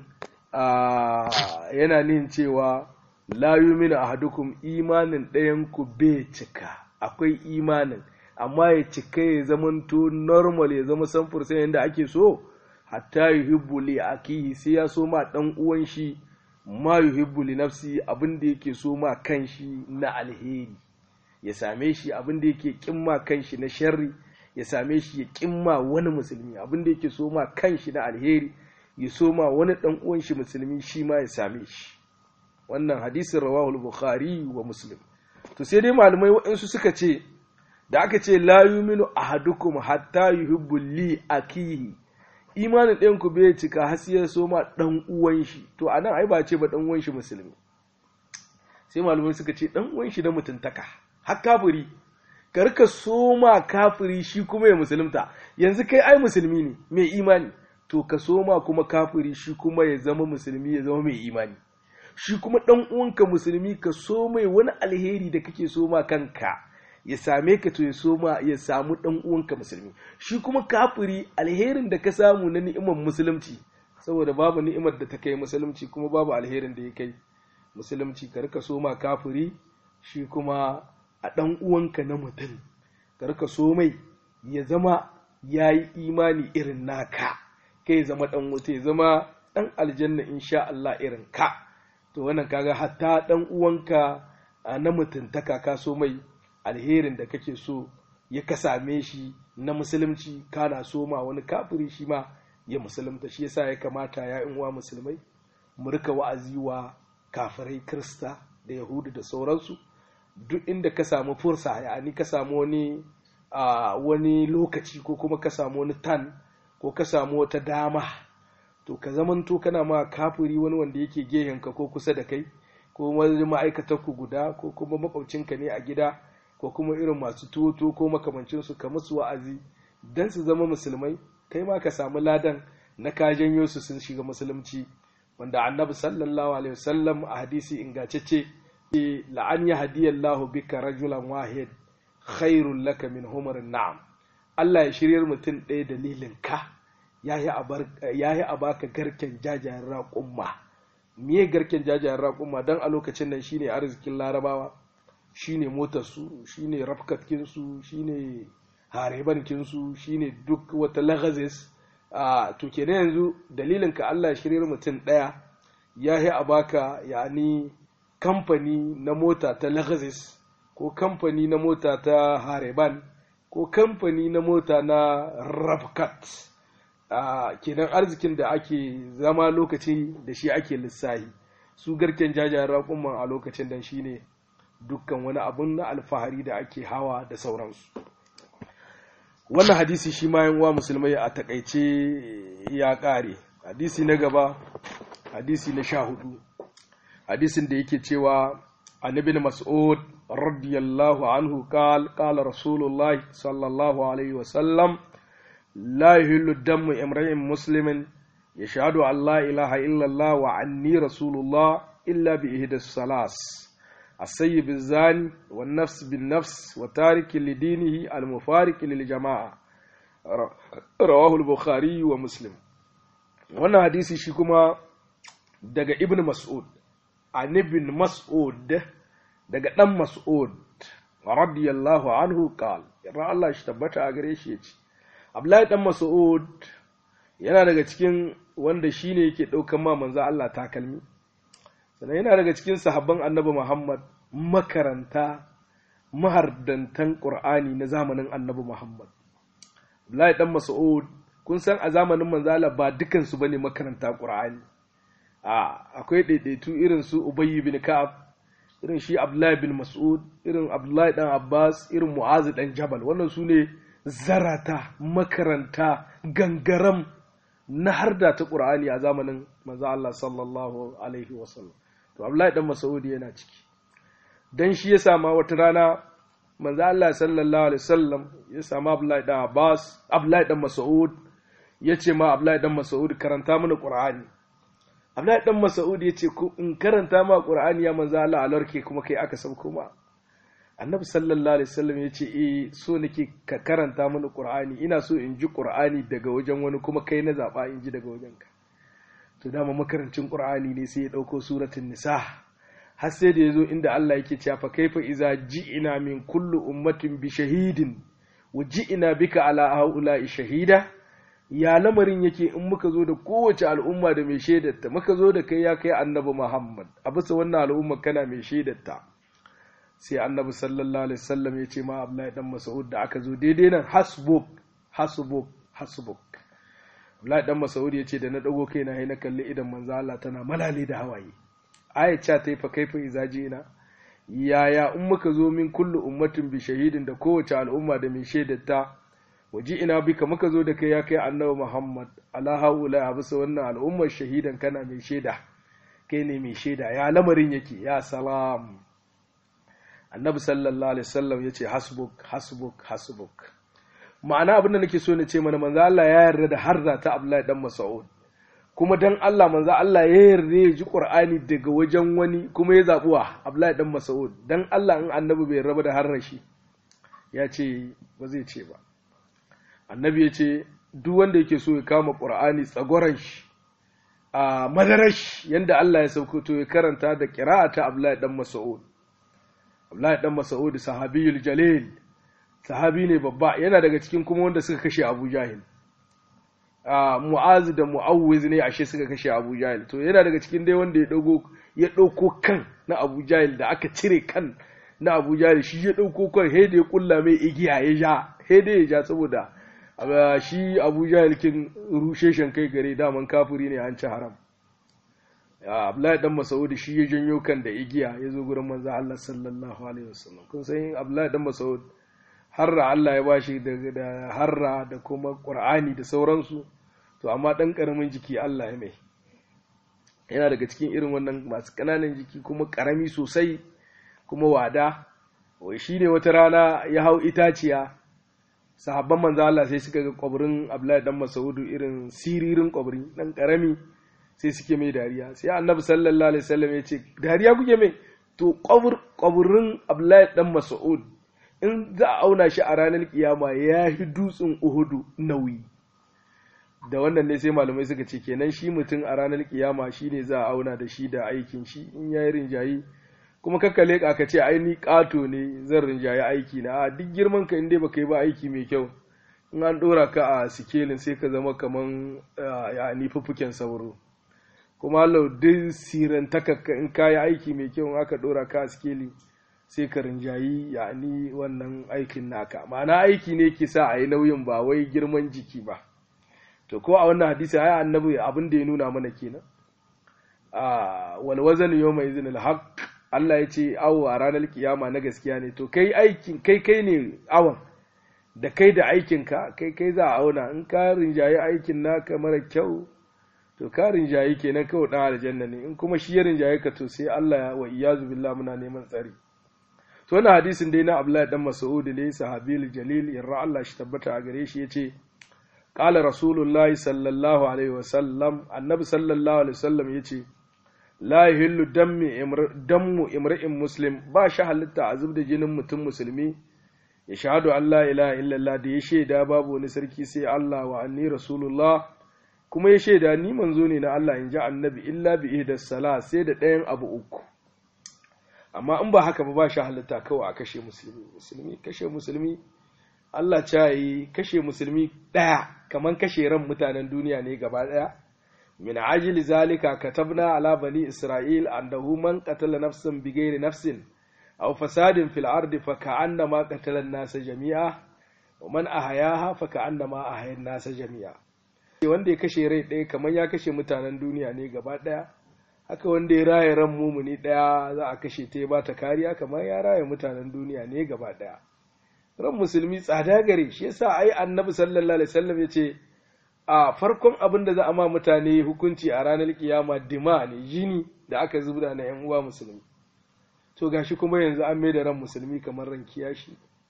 yana nin cewa la yuminu ahadukum imanin ɗayan ku bai cika akwai imanin amma ya cika ya zamanto normal ya zama samfur sai yadda ake so hatta yuhibbu li akihi sai ya so ma dan uwan shi ma yuhibbu li nafsi abin da yake so ma kanshi na alheri ya same shi abin da yake kimma kanshi na sharri ya same shi ya kimma wani musulmi abin da yake so ma kanshi na alheri ya so ma wani dan uwan shi musulmi shi ma ya same shi wannan hadisin rawahul bukhari wa muslim to sai dai malamai waɗansu suka ce da aka ce la yuminu ahadukum hatta yuhibbu li akihi imanin ɗayan ku bai cika har sai ya so ma dan uwan shi to anan ai ba ce ba dan uwan shi musulmi sai malamai suka ce dan uwan shi da mutuntaka har kafiri ka rika so ma kafiri shi kuma ya musulunta yanzu kai ai musulmi ne mai imani to ka so ma kuma kafiri shi kuma ya zama musulmi ya zama mai imani shi kuma ɗan uwanka musulmi ka so mai wani alheri da kake so ma kanka ya same ka to ya so ma ya samu ɗan uwanka musulmi shi kuma kafiri alherin da ka samu na ni'imar musulunci saboda babu ni'imar da ta kai musulunci kuma babu alherin da ya kai musulunci ka rika so ma kafiri shi kuma a ɗan uwanka na mutum ka rika so mai ya zama ya yi imani irin naka kai zama ɗan wuta ya zama ɗan aljanna insha Allah irin ka to wannan kaga hatta dan uwanka na mutuntaka ka so mai alherin da kake so ya ka same shi na musulunci kana so ma wani kafiri shi ma ya musulunta shi yasa ya kamata ya uwa musulmai mu rika wa'azi wa kafirai krista da yahudu da sauransu duk inda ka samu fursa yani ka samu wani wani lokaci ko kuma ka samu wani tan ko ka samu wata dama to ka zamanto kana ma kafiri wani wanda yake gehenka ko kusa da kai ko wani ma'aikatar ku guda ko kuma makwabcinka ne a gida ko kuma irin masu tuwo ko makamancinsu ka musu wa'azi dan su zama musulmai kai ma ka samu ladan na ka janyo su sun shiga musulunci wanda annabi sallallahu alaihi wasallam a hadisi ingantacce la'an ya hadiyallahu bika rajulan wahid khairul laka min humarin na'am Allah ya shiryar mutum ɗaya dalilin ka ya yi a baka garken jajayen raƙumma miye garken jajayen raƙumma don a lokacin nan shine arzikin larabawa shine motarsu shine rafkatkinsu shine harebankinsu shine duk wata lagazis a to kenan yanzu dalilin ka Allah shiryar mutum ɗaya ya yi a baka yani kamfani na mota ta lagazis ko kamfani na mota ta hareban ko kamfani na mota na rafkat Uh, kenan arzikin da ake zama lokaci da shi ake lissahi su garken jajayen raƙumman a lokacin da shi ne dukkan wani abun na alfahari da ake hawa da sauransu wannan hadisi shi ma wa musulmai a takaice ya ƙare hadisi na gaba hadisi na sha hudu hadisin da yake cewa annabi mas'ud radiyallahu anhu qal qala rasulullahi sallallahu alaihi wasallam لا يهل الدم امرئ مسلم يشهد أن لا إله إلا الله وعني رسول الله إلا بإحدى الثلاث السيب الزاني والنفس بالنفس وتارك لدينه المفارق للجماعة رواه البخاري ومسلم wannan hadisi shi kuma daga ibn mas'ud an ibn mas'ud daga dan mas'ud radiyallahu anhu qal yarda Allah shi tabbata a gare shi yace Abdullahi dan Mas'ud yana daga cikin wanda shine yake daukan ma manzo Allah takalmi sannan yana daga cikin sahabban Annabi Muhammad makaranta mahardantan Qur'ani na zamanin Annabi Muhammad Abdullahi dan Mas'ud kun san a zamanin manzo Allah ba dukan su bane makaranta Qur'ani a akwai daidaitu irin su Ubay bin Ka'ab irin shi Abdullahi bin Mas'ud irin Abdullahi dan Abbas irin Mu'az dan Jabal wannan su ne zarata makaranta gangaram na harda ta Qur'ani a zamanin manzo Allah sallallahu alaihi wasallam to Abdullahi dan Mas'ud yana ciki dan shi ya sama wata rana manzo Allah sallallahu alaihi wasallam ya sama Abdullahi dan Abbas Abdullahi dan Mas'ud ya ce ma Abdullahi dan Mas'ud karanta mana Qur'ani Abdullahi dan Mas'ud ya ce in karanta ma Qur'ani ya manzo Allah alarke kuma kai aka sauko ma Annabi sallallahu alaihi wasallam ya ce eh so nake ka karanta mana Qur'ani ina so in ji Qur'ani daga wajen wani kuma kai na zaba in ji daga wajen ka to dama makarancin Qur'ani ne sai ya dauko suratul nisa har sai da yazo inda Allah yake cewa fa kaifa iza ji'ina min kullu ummatin bi shahidin wa ji'ina bika ala haula'i shahida ya lamarin yake in muka zo da kowace al'umma da mai shaidarta muka zo da kai ya kai annabi Muhammad a bisa wannan al'umma kana mai shaidarta sai annabi sallallahu alaihi wasallam ya ce ma Abdullahi dan Mas'ud da aka zo daidai nan hasbuk hasbuk hasbuk Abdullahi dan Mas'ud ya ce da na dago kaina sai na kalli idan manzo Allah tana malale da hawaye ayat ta yi fa kaifa izaji ina yaya in muka zo min kullu ummatin bi shahidin da kowace al'umma da mai shaidarta waji ina bika muka zo da kai ya kai annabi Muhammad ala haula a bisa wannan al'ummar shahidan kana mai shaida kai ne mai shaida ya lamarin yake ya salam annabi sallallahu alaihi wasallam yace hasbuk hasbuk hasbuk ma'ana abin da nake so na ce mana manzo Allah ya yarda da harza ta Abdullahi dan Mas'ud kuma dan Allah manzo Allah ya yarda ya ji Qur'ani daga wajen wani kuma ya zabuwa Abdullahi dan Mas'ud dan Allah in annabi bai raba da harrashi ya ce ba zai ce ba annabi ya ce duk wanda yake so ya kama ƙur'ani tsagoran shi a madarash yanda Allah ya sauko to ya karanta da ƙira'a ta Abdullahi dan Mas'ud Abdullahi dan Mas'ud sahabiyul jalil sahabi ne babba yana daga cikin kuma wanda suka kashe Abu Jahil a Mu'az da Mu'awwiz ne ashe suka kashe Abu Jahil to yana daga cikin dai wanda ya dago ya dauko kan na Abu Jahil da aka cire kan na Abu Jahil shi ya dauko kan he da ya kulla mai igiya ya ja he da ya ja saboda shi abu kin rushe shan kai gare daman kafiri ne an ci haram abdullahi dan masaud shi ya janyo kan da igiya ya zo gurin manzo Allah sallallahu alaihi wasallam kun san abdullahi dan masaud harra Allah ya bashi da harra da kuma qur'ani da sauransu to amma dan karamin jiki Allah ya mai yana daga cikin irin wannan masu kananan jiki kuma karami sosai kuma wada wai shine wata rana ya hau itaciya sahabban manzo Allah sai suka ga kwabirin Abdullahi dan Mas'udu irin siririn kwabiri dan karami sai suke mai dariya sai Annabi sallallahu alaihi wasallam ya ce dariya kuke mai to kwabir kwabirin Abdullahi dan Mas'ud in za a auna shi a ranar kiyama ya yi dutsen Uhudu nauyi da wannan ne sai malamai suka ce kenan shi mutum a ranar kiyama shine za a auna da shi da aikin shi in yayi rinjayi kuma kakka leƙa ka ce ai ni ƙato ne zan rinjaye aiki na a duk girman ka inda baka yi ba aiki mai kyau in an ɗora ka a sikelin sai ka zama kaman ya ni fuffuken sauro kuma Allah duk siran takakka in ka yi aiki mai kyau in aka ɗora ka a sikeli sai ka rinjayi ya ni wannan aikin naka ma'ana aiki ne ke sa a yi nauyin ba wai girman jiki ba to ko a wannan hadisi ai annabi abin da ya nuna mana kenan a wal wazan yawma izin al haqq Allah ya ce awo a ranar kiyama na gaskiya ne to kai aikin kai kai ne awon da kai da aikinka kai kai za a auna in ka rinjaye aikin naka mara kyau to ka rinjaye kenan kawai dan aljanna ne in kuma shi ya rinjaye ka to sai Allah ya wa iyazu billah muna neman tsari to wannan hadisin dai na Abdullahi dan Mas'ud ne sahabil jalil yarra Allah shi tabbata a gare shi yace qala rasulullahi sallallahu alaihi wasallam annabi sallallahu alaihi wasallam yace la yahillu dammu imri'in muslim ba shi halitta a zub da jinin mutum musulmi ya shahadu an la ilaha illallah da ya shaida babu wani sarki sai Allah wa anni rasulullah kuma ya shaida ni manzo ne na Allah in ji annabi illa bi ihdas sala sai da ɗayan abu uku amma in ba haka ba ba shi halitta kawai a kashe musulmi musulmi kashe musulmi Allah ta yi kashe musulmi ɗaya kamar kashe ran mutanen duniya ne gaba ɗaya min ajili zalika katabna ala bani isra'il annahu man qatala nafsan bighairi nafsin aw fasadin fil ardi fa ka'annama qatala an-nasa jami'a wa man ahayaha fa ka'annama ahaya an-nasa jami'a wanda ya kashe rai ɗaya kamar ya kashe mutanen duniya ne gaba ɗaya haka wanda ya raya ran mumuni ɗaya za a kashe ta ya bata kariya kamar ya raya mutanen duniya ne gaba ɗaya ran musulmi tsada gare shi yasa ai annabi sallallahu alaihi wasallam ya ce a farkon abin da za a ma mutane hukunci a ranar kiyama dima ne jini da aka zubda na yan uwa musulmi to gashi kuma yanzu an mai da ran musulmi kamar ran kiyashi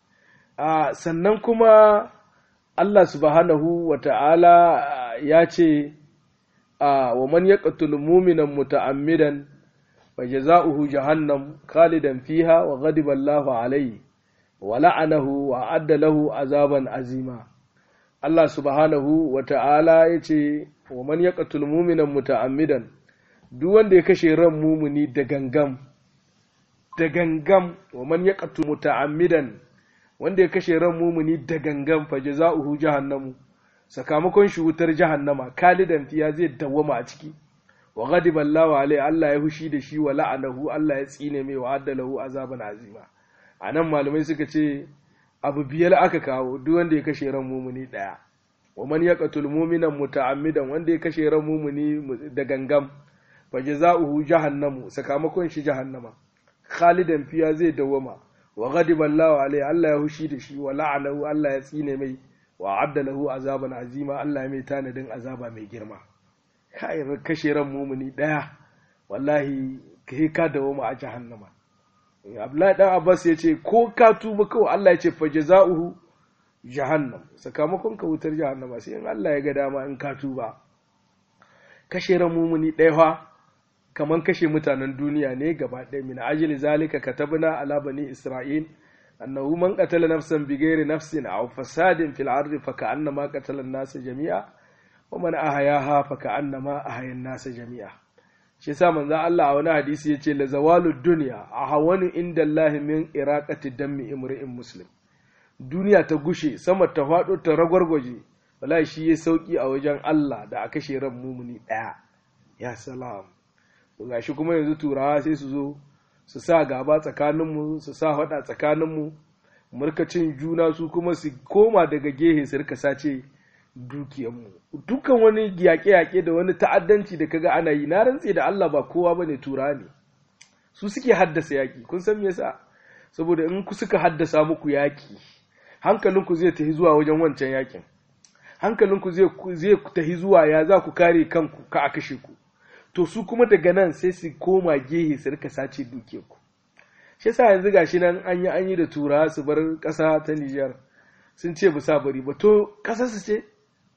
a sannan kuma Allah subhanahu wa ta'ala ya ce a wa man yaqtul mu'minan muta'ammidan fa jazaohu jahannam khalidan fiha wa ghadiba Allahu alayhi wa la'anahu wa adda lahu azaban azima Allah subhanahu wa ta'ala ya ce wa man yaqtul mu'minan muta'ammidan duk wanda ya kashe ran mumuni da gangam da gangam wa man yaqtul muta'ammidan wanda ya kashe ran mumuni da gangam fa jazaohu jahannamu sakamakon shi wutar jahannama kalidan fiya zai dawwama a ciki wa ghadiba Allahu alai Allah ya hushi da shi wa la'anahu Allah ya tsine mai wa addalahu azaban azima anan malamai suka ce abu biyar aka kawo duk wanda ya kashe ran mumuni daya wa man yaqtul mu'minan muta'ammidan wanda ya kashe ran mumuni da gangam fa jazaohu jahannamu sakamakon shi jahannama khalidan fiya zai dawwama wa ghadiba Allahu alai Allah ya hushi da shi wa la'anahu Allah ya tsine mai wa adda lahu azaban azima Allah ya mai tanadin azaba mai girma kai kashe ran mumuni daya wallahi kai ka dawo mu a jahannama Abdullahi dan Abbas ya ce ko ka tuba kawai Allah ya ce fa jazaohu jahannam sakamakon ka wutar jahannama sai in Allah ya ga dama in ka tuba kashe ran mumuni daya fa kaman kashe mutanen duniya ne gaba ɗaya min ajli zalika katabna ala bani isra'il أنه من قتل نفسا بغير نفس أو فساد في الأرض فكأنما قتل الناس جميعا ومن أحياها فكأنما أحيا الناس جميعا shi yasa manzo Allah a wani hadisi yace la zawalu dunya ahwanu inda Allah min iraqati dammi imri'in muslim duniya ta gushe sama ta fado ta ragwargwaje wallahi shi ya sauki a wajen Allah da a kashe ran mumuni daya ya salam gashi kuma yanzu turawa sai su zo su sa gaba tsakaninmu su sa haɗa tsakaninmu murkacin juna su kuma su koma daga gehe su rika sace dukiyanmu dukkan wani yaƙe-yaƙe da wani ta'addanci da kaga ana yi na rantse da Allah ba kowa ba ne tura ne su suke haddasa yaƙi kun san me yasa saboda in ku suka haddasa muku yaƙi hankalinku zai tafi zuwa wajen wancan yaƙin hankalinku zai tafi zuwa ya za ku kare kanku ka a kashe ku to su kuma daga nan sai su koma gehe su rika sace duke ku shi yasa yanzu gashi nan an yi an yi da tura su bar ƙasa ta Nijar sun ce ba sa bari ba to ƙasar su ce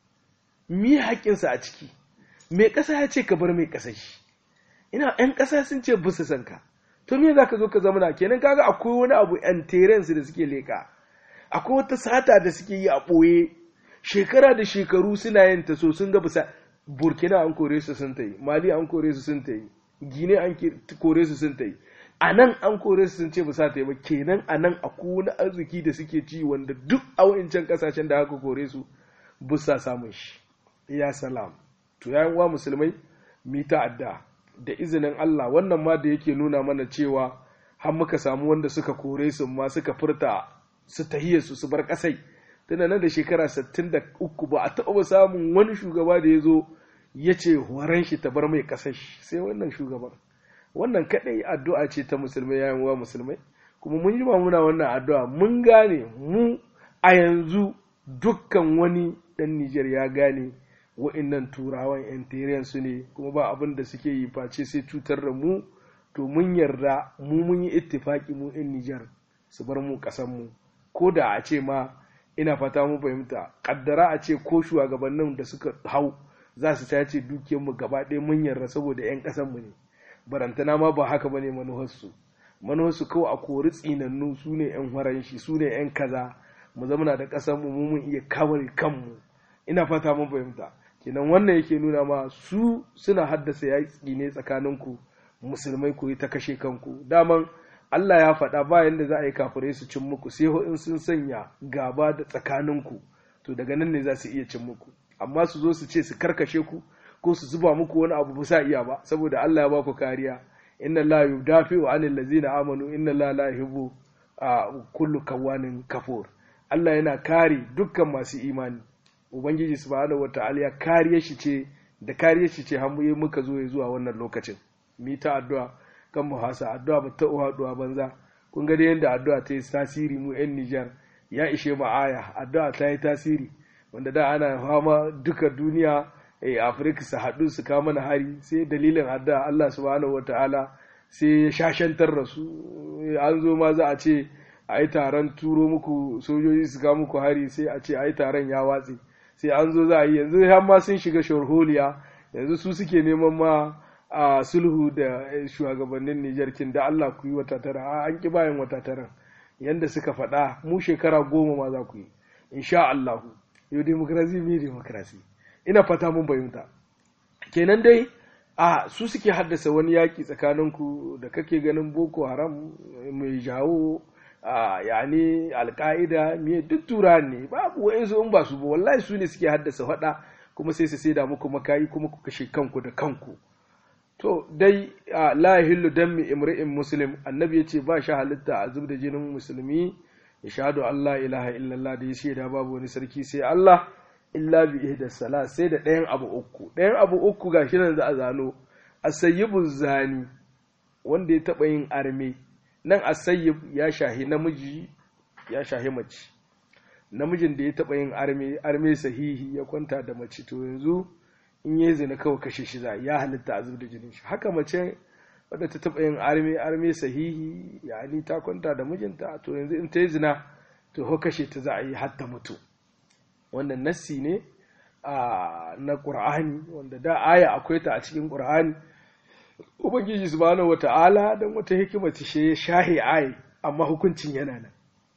mi haƙƙinsa a ciki me ƙasa ya ce ka bar mai ƙasar shi ina ƴan ƙasa sun ce ba su san ka to me za ka zo ka zama na kenan kaga akwai wani abu ƴan terensu da suke leƙa akwai wata sata da suke yi a ɓoye shekara da shekaru suna yin ta so sun ga bisa burkina an kore su sun ta yi mali an kore su sun ta yi gine an kore su sun ta yi a nan an kore su sun ce ba sa ta yi ba kenan a nan a wani arziki da suke ci wanda duk a wa'incan kasashen da aka kore su ba sa samun shi ya salam to ya wa musulmai mi ta'adda da izinin Allah wannan ma da yake nuna mana cewa har muka samu wanda suka kore su ma suka furta su tahiyar su su bar kasai tana nan da shekara 63 ba a taɓa samun wani shugaba da ya zo ya ce horon shi ta bar mai ƙasar shi sai wannan shugaban wannan kaɗai addu'a ce ta musulmai yayin wa musulmai kuma mun jima muna wannan addu'a mun gane mu a yanzu dukkan wani ɗan Nijar ya gane wa'innan turawan yan su ne kuma ba abin da suke yi face sai cutar da mu to mun yarda mu mun yi ittifaki mu yan Nijar su bar mu ƙasar mu ko da a ce ma ina fata mu fahimta kaddara a ce ko shugabannin da suka hau za su tace dukiyarmu gaba ɗaya mun yarda saboda 'yan ƙasanmu ne barantana ma ba haka bane manuharsu manuharsu kawai a kori tsinannu su ne 'yan faranshi su ne 'yan kaza mu zamana da ƙasarmu mu mun iya kawar kanmu ina fata mun fahimta kenan wannan yake nuna ma su suna haddasa yaƙi ne tsakaninku musulmai ku yi ta kashe kanku daman Allah ya faɗa bayan da za a yi kafirai su cin muku sai in sun sanya gaba da tsakaninku to daga nan ne za su iya cin muku amma su zo su ce su karkashe ku ko su zuba muku wani abu ba sa iya ba saboda Allah ya ba ku kariya inna la yudafi'u anil ladzina amanu inna la la yuhibbu kullu kawanin kafur Allah yana kare dukkan masu imani ubangiji subhanahu wata'ala ya kariye shi ce da kariye shi ce har muka zo zuwa wannan lokacin mi ta addu'a kan mu hasa addu'a ba ta haduwa banza kun ga dai yanda addu'a ta yi tasiri mu yan Nijar ya ishe mu aya addu'a ta yi tasiri wanda da ana fama duka duniya eh Afirka su haɗu su kama mana hari sai dalilin addu'a Allah subhanahu wata'ala sai ya shashantar da su an zo ma za a ce a yi taron turo muku sojoji su kawo muku hari sai a ce a yi taron ya watse sai an zo za a yi yanzu har ma sun shiga sharholiya yanzu su suke neman ma a sulhu da shugabannin Nijar kin da Allah ku yi wata tara an ki bayan wata tara yanda suka faɗa mu shekara goma ma za ku yi insha Allah yau demokrasi mi demokrasi ina fata mun bayyanta kenan dai a su suke haddasa wani yaƙi tsakaninku da kake ganin boko haram mai jawo a yani alka'ida miye duk tura ne babu wa'insu in ba su ba wallahi su ne suke haddasa faɗa kuma sai su saida muku makayi kuma ku kashe kanku da kanku to dai la yahillu dammi imri'in muslim annabi yace ba shi halitta a zub da jinin musulmi ya shahadu Allah ilaha illallah da ya shaida babu wani sarki sai Allah illa bi ihda sala sai da ɗayan abu uku ɗayan abu uku gashi nan za a zano asayyibu zani wanda ya taɓa yin arme nan asayyib ya shahi namiji ya shahi mace namijin da ya taɓa yin arme arme sahihi ya kwanta da mace to yanzu in yi zina kawai kashe shi za ya halitta a da jinin shi haka mace wadda ta taɓa yin arme arme sahihi yani ta kwanta da mijinta to yanzu in ta yi zina to ho kashe ta za a yi hatta mutu wannan nassi ne na ƙur'ani wanda da aya akwai ta a cikin ƙur'ani ubangiji subhanahu wata'ala don wata hikima ta shi shahi ayi amma hukuncin yana nan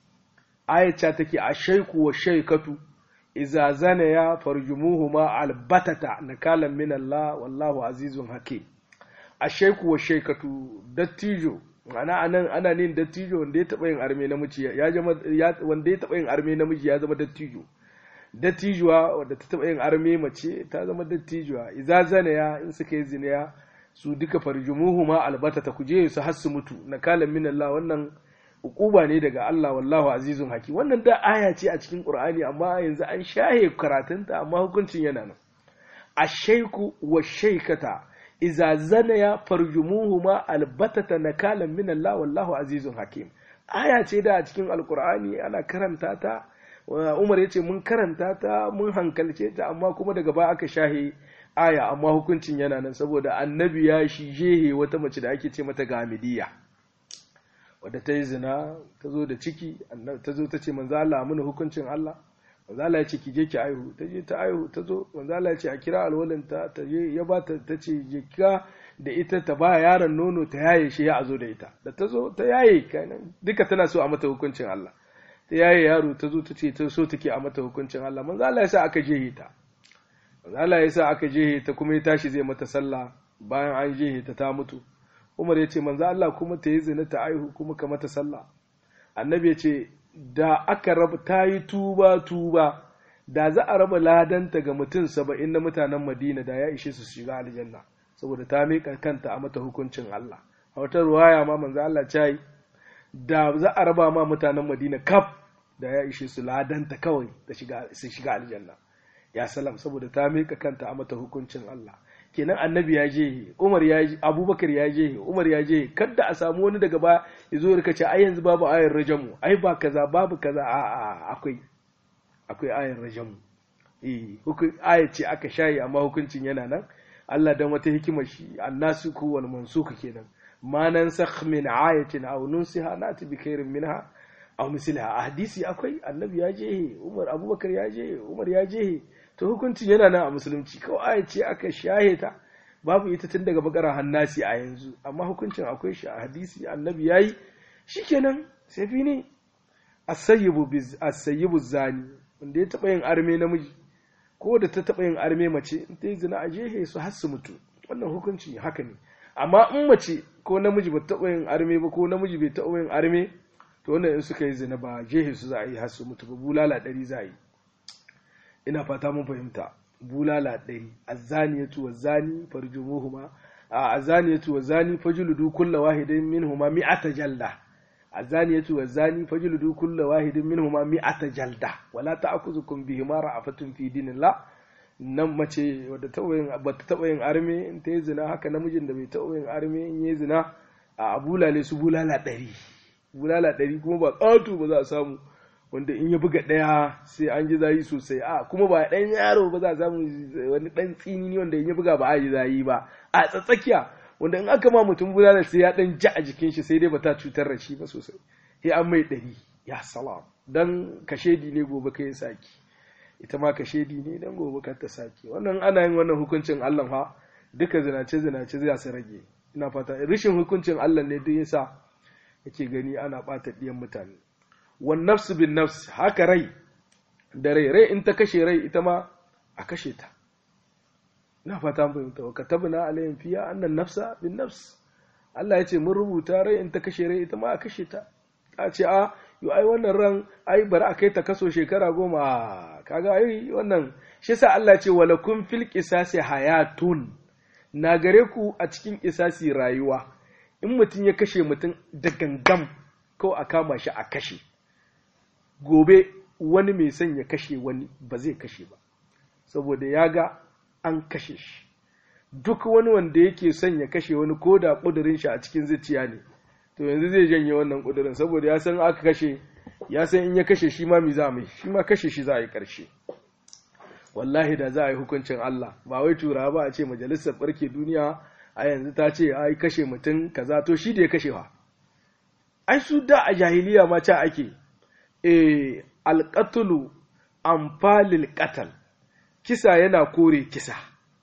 ayata take a shaiku wa shaikatu iza zana ya farjumuhuma albatata nakalan min Allah wallahu azizun hakim a shaiku wa shaikatu dattijo ana anan ana nin dattijo wanda ya taba yin arme namiji ya zama wanda ya taba yin arme namiji ya zama dattijo dattijuwa wadda ta taba yin arme mace ta zama dattijuwa iza zana ya in suka yi zina su duka farjumuhu ma albata ta kuje su har su mutu na kalan min Allah wannan ukuba ne daga Allah wallahu azizun haki wannan da aya ce a cikin Qur'ani amma yanzu an shahe karatunta amma hukuncin yana nan ashaiku wa shaykata iza zanaya farjumuhu ma albatata nakalan min Allah wallahu azizun hakim aya ce da a cikin alqur'ani ana karanta ta Umar ya ce mun karanta ta mun hankalce ta amma kuma daga baya aka shahe aya amma hukuncin yana nan saboda annabi ya shi jehe wata mace da ake ce mata gamidiya wadda ta yi zina ta zo da ciki ta zo ta ce manzo Allah mana hukuncin Allah manzo Allah ya ce ki je ki aihu ta je ta aihu ta zo manzo Allah ya ce a kira alwalinta ta je ya ba ta ta ce je ka da ita ta ba yaron nono ta yaye shi ya zo da ita da ta zo ta yaye kenan duka tana so a mata hukuncin Allah ta yaye yaro ta zo ta ce ta so take a mata hukuncin Allah manzo Allah ya sa aka je ta Allah ya sa aka je ta kuma ya tashi zai mata sallah bayan an je ta ta mutu Umar ya ce manzo Allah kuma ta yi zina ta aihu kuma ka mata sallah annabi ya ce da aka raba ta yi tuba tuba da za a raba ladanta ga mutum saba'in na mutanen Madina da ya ishe su shiga aljanna saboda ta miƙa kanta a mata hukuncin Allah a wata ruwaya ma manzo Allah ya yi da za a raba ma mutanen Madina kaf da ya ishe su ladanta kawai da shiga su shiga aljanna ya salam saboda ta miƙa kanta a mata hukuncin Allah kenan annabi ya je Umar ya je Abubakar ya je Umar ya je kada a samu wani daga ba ya zo ya ce ai yanzu babu ayar rajamu ai ba kaza babu kaza a a akwai akwai ayar rajamu eh hukun aya ce aka shayi amma hukuncin yana nan Allah dan wata hikimar shi annasuku wal mansuku kenan ma nansakh min ayatin aw nunsiha nati bi khairin minha aw misliha a hadisi akwai annabi ya je Umar Abubakar ya je Umar ya je to hukuncin yana nan a musulunci kawai aya ce aka shahe ta babu ita tun daga bakara hannasi a yanzu amma hukuncin akwai shi a hadisi annabi yayi shikenan sai fi ne asayyibu biz asayyibu zani wanda ya taba yin arme namiji ko da ta taɓa yin arme mace in ta yi zina a jehe su har su mutu wannan hukunci haka ne amma in mace ko namiji ba taɓa yin arme ba ko namiji bai taɓa yin arme to wannan in suka yi zina ba jehe su za a yi har su mutu ba bulala ɗari za a yi ina fata mun fahimta bulala ɗari azzaniyatu wazzani farjumuhuma a azzaniyatu wazzani fajludu kulla wahidin minhuma mi'ata jalda azzaniyatu wazzani fajludu kulla wahidin minhuma mi'ata jalda wala ta'khudhukum bihima ra'afatun fi dinillah nan mace wadda ba ta taɓa yin arme in ta yi zina haka namijin da bai taɓa yin arme in yi zina a bulale su bulala ɗari bulala ɗari kuma ba ƙato ba za a samu wanda in ya buga ɗaya sai an ji zayi sosai a kuma ba ɗan yaro ba za a samu wani ɗan tsini wanda in ya buga ba a ji zayi ba a tsatsakiya wanda in aka ma mutum bulala sai ya ɗan ja a jikin shi sai dai ba ta cutar da shi ba sosai sai an mai ɗari ya salam dan kashedi ne gobe kai saki ita ma kashedi ne dan gobe kar ta saki wannan ana yin wannan hukuncin Allah fa duka zinace zinace zai su rage ina fata rishin hukuncin Allah ne duk yasa yake gani ana ɓata ɗiyan mutane wan nafsu bin nafs haka rai da rai rai in ta kashe rai ita ma a kashe ta ina fata mun fahimta wa katabna alayhim fiya annan nafsa bin nafs Allah ya ce mun rubuta rai in ta kashe rai ita ma a kashe ta a ce a yo ai wannan ran ai bari a kai ta kaso shekara goma kaga ai wannan shi yasa Allah ya ce walakum fil qisasi hayatun na gare ku a cikin qisasi rayuwa in mutum ya kashe mutum da gangam ko a kama shi a kashe gobe wani mai son ya kashe wani ba zai kashe ba saboda ya ga an kashe shi duk wani wanda yake son ya kashe wani ko da ƙudurin shi a cikin zuciya ne to yanzu zai janye wannan ƙudurin saboda ya san aka kashe ya san in ya kashe shi ma mi za mai shi ma kashe shi za a yi ƙarshe wallahi da za a yi hukuncin Allah ba wai tura ba a ce majalisar ɓarke duniya a yanzu ta ce ai kashe mutum kaza to shi da ya kashewa ai su da a jahiliya ma ca ake e alƙatulu amfalil ƙatal kisa yana kore kisa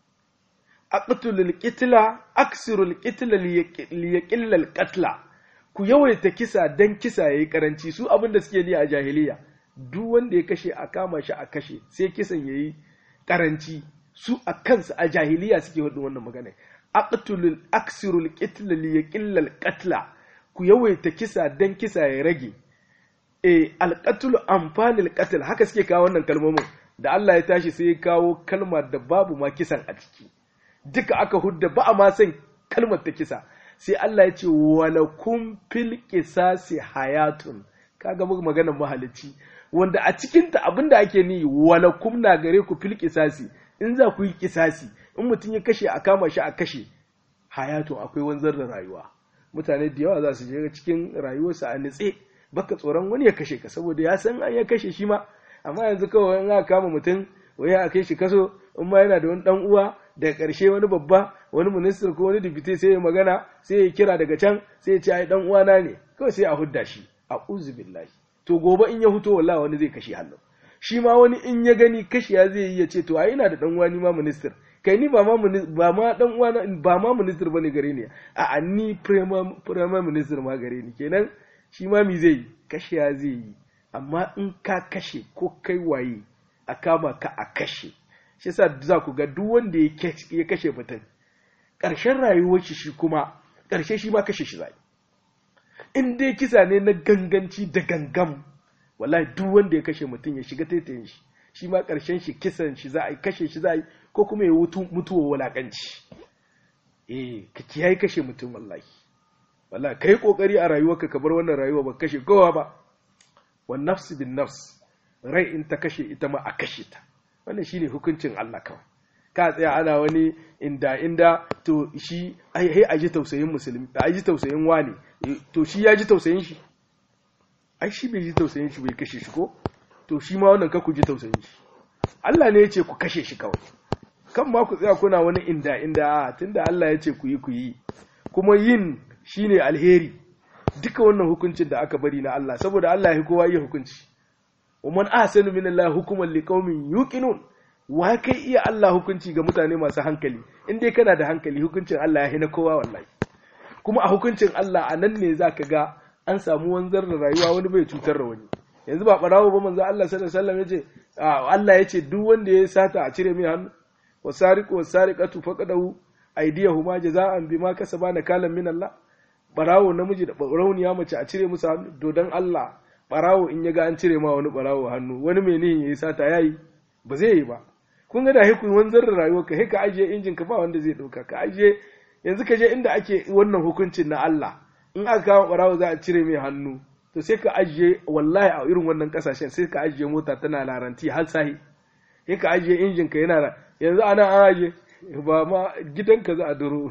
aqtulul qitla aksirul qitla liyaqillal qatla ku yawaita kisa dan kisa yayi karanci su abin da suke ni a jahiliya duk wanda ya kashe a kama shi a kashe sai kisan yayi karanci su a kansu a jahiliya suke wadin wannan magana aqtulul aksirul qitla liyaqillal qatla ku yawaita kisa dan kisa ya rage e alqatlu amfalil qatl haka suke kawo wannan kalmomin da Allah ya tashi sai ya kawo kalmar da babu ma kisan a ciki duka aka hudda ba a ma san kalmar ta kisa sai Allah ya ce walakum fil qisasi hayatun kaga muka maganar mahalicci wanda a cikin ta abinda ake ni walakum na gare ku fil qisasi in za ku yi kisasi in mutum ya kashe a kama shi a kashe hayatun akwai wanzar da rayuwa mutane da yawa za su je cikin rayuwarsa a nitse baka tsoron wani ya kashe ka saboda ya san an ya kashe shi ma amma yanzu kawai in aka kama mutum wai a kai shi kaso in ma yana da wani dan uwa daga ƙarshe wani babba wani minister ko wani dibite sai ya magana sai ya kira daga can sai ya ce ai dan uwana ne kawai sai a hudda shi a billahi to gobe in ya huto wallahi wani zai kashe hannu shi ma wani in ya gani kashiya zai yi ya ce to ai ina da dan uwa ni ma minister kai ni ba ma ba ma dan uwa ba ma minister bane gare ni a ni prime minister ma gare ni kenan shi ma mi zai kashiya zai yi amma in ka kashe ko kai waye a kama ka a kashe shi yasa za ku ga duk wanda ya kashe mutum ƙarshen rayuwar shi shi kuma ƙarshe shi ma kashe shi zai in dai kisa ne na ganganci da gangam wallahi duk wanda ya kashe mutum ya shiga taitayin shi shi ma ƙarshen shi kisan shi za a yi kashe shi za a yi ko kuma ya mutuwa wulaƙanci eh ka kiyaye kashe mutum wallahi wallahi kai kokari a rayuwarka ka bar wannan rayuwa ba kashe kowa ba wan nafsi bin nafs rai in ta kashe ita ma a kashe ta wannan shine hukuncin Allah kawai ka tsaya ana wani inda inda to shi ai a ji tausayin musulmi a ji tausayin wani to shi ya ji tausayin shi ai shi bai ji tausayin shi bai kashe shi ko to shi ma wannan ka ku ji tausayin shi Allah ne ya ce ku kashe shi kawai kan ma ku tsaya kuna wani inda inda tunda Allah ya ce ku yi ku yi kuma yin shine alheri duka wannan hukuncin da aka bari na Allah saboda Allah ya kowa yi hukunci wa man ahsanu min Allah hukuman liqaumin yuqinun wa kai iya Allah hukunci ga mutane masu hankali in dai kana da hankali hukuncin Allah ya hina kowa wallahi kuma a hukuncin Allah a nan ne zaka ga an samu wanzar da rayuwa wani bai cutar da wani yanzu ba barawo ba manzo Allah sallallahu alaihi wasallam yace Allah ya ce duk wanda ya sata a cire mai hannu wa sariqu wa sariqatu faqadahu aydiyahuma jaza'an bima kasaba nakalan min Allah barawo namiji da barauniya mace a cire musu hannu dodon Allah barawo in ya ga an cire ma wani barawo hannu wani mai nihin yayi sata yayi ba zai yi ba kun ga da hikun wanzar da rayuwar ka ka ajiye injin ka ba wanda zai dauka ka ajiye yanzu ka je inda ake wannan hukuncin na Allah in aka kawo barawo za a cire mai hannu to sai ka ajiye wallahi a irin wannan kasashen sai ka ajiye mota tana laranti har sahi sai ka ajiye injin ka yana yanzu ana an ajiye ba ma gidanka za a duro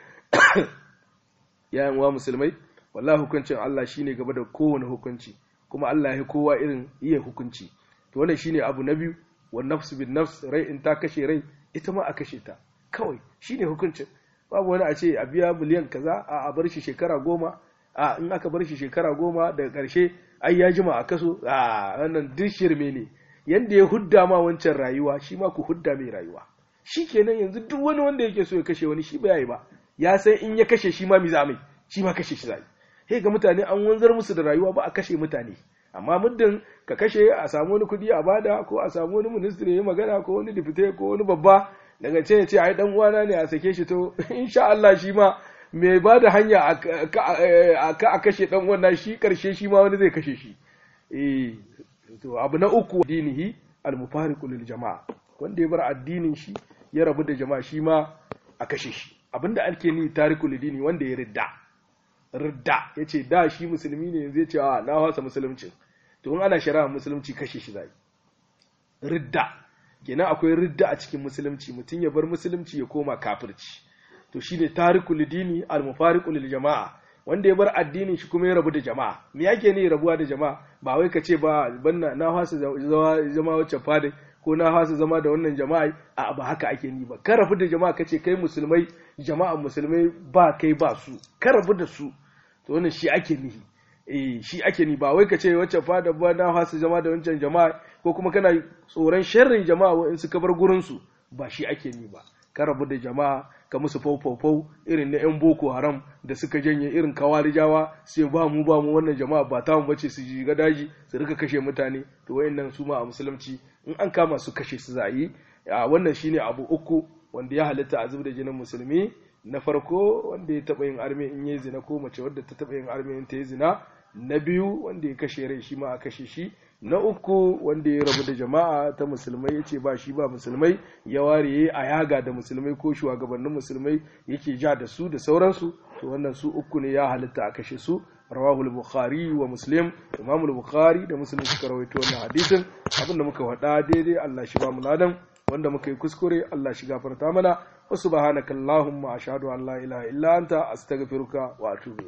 yayan wa musulmai wallahi hukuncin Allah shine gaba da kowane hukunci kuma Allah ya kowa irin iya hukunci to wannan shine abu na biyu wa nafsu bin nafs rai in ta kashe rai ita ma a kashe ta kawai shine hukuncin babu wani a ce a biya miliyan kaza a a bar shi shekara goma a in aka bar shi shekara goma daga karshe ai ya jima a kaso a wannan duk shirme ne yanda ya hudda ma wancan rayuwa shi ma ku hudda mai rayuwa shi kenan yanzu duk wani wanda yake so ya kashe wani shi ba yi ba ya san in ya kashe shi ma mi za mai shi ma kashe shi zai sai ga mutane an wanzar musu da rayuwa ba a kashe mutane amma muddin ka kashe a samu wani kudi a bada ko a samu wani ministry ya magana ko wani dipite ko wani babba daga ce ya ce ai dan uwana ne a sake shi to insha Allah shi ma mai ba da hanya a ka a kashe dan uwan shi karshe shi ma wani zai kashe shi eh to abu na uku dinihi al-mufariqu lil jama'a wanda ya bar addinin shi ya rabu da jama'a shi ma a kashe shi abinda ake ni tarikul dini wanda ya ridda ridda yace da shi musulmi ne yanzu yace a na wasa musulunci to in ana shari'a musulunci kashe shi zai ridda kenan akwai ridda a cikin musulunci mutum ya bar musulunci ya koma kafirci to shine tarikul dini al mufariqu lil jama'a wanda ya bar addinin shi kuma ya rabu da jama'a me yake ne rabuwa da jama'a ba wai ka ce ba banna na wasa zama wacce fadai ko na hasa zama da wannan jama'a a ba haka ake ni ba ka rabu da jama'a kace kai musulmai jama'a musulmai ba kai ba su ka rabu da su to wannan shi ake nihi eh shi ake ni ba wai kace wacce fada ba na hasa zama da wancan jama'a ko kuma kana tsoron sharrin jama'a wa in suka bar gurin su ba shi ake ni ba ka rabu da jama'a ka musu faufau irin na yan boko haram da suka janye irin kawarijawa sai ba mu ba mu wannan jama'a ba ta mu bace su shiga daji su rika kashe mutane to wayannan su ma a musulunci in an kama su kashe su za yi wannan shine abu uku wanda ya halitta a da jinin musulmi na farko wanda ya taba yin arme in yi zina ko mace wadda ta taba yin arme in ta yi zina na biyu wanda ya kashe rai shi ma a kashe shi na uku wanda ya rabu da jama'a ta musulmai ya ce ba shi ba musulmai ya ware a yaga da musulmai ko shugabannin musulmai yake ja da su da sauransu to wannan su uku ne ya halitta a kashe su rawahul bukhari wa muslim imamul bukhari da muslim suka rawaito wannan hadisin abinda muka faɗa daidai Allah shi ba mu ladan wanda muka yi kuskure Allah shi gafarta mana wa subhanakallahumma ashhadu an la ilaha illa anta astaghfiruka wa atubu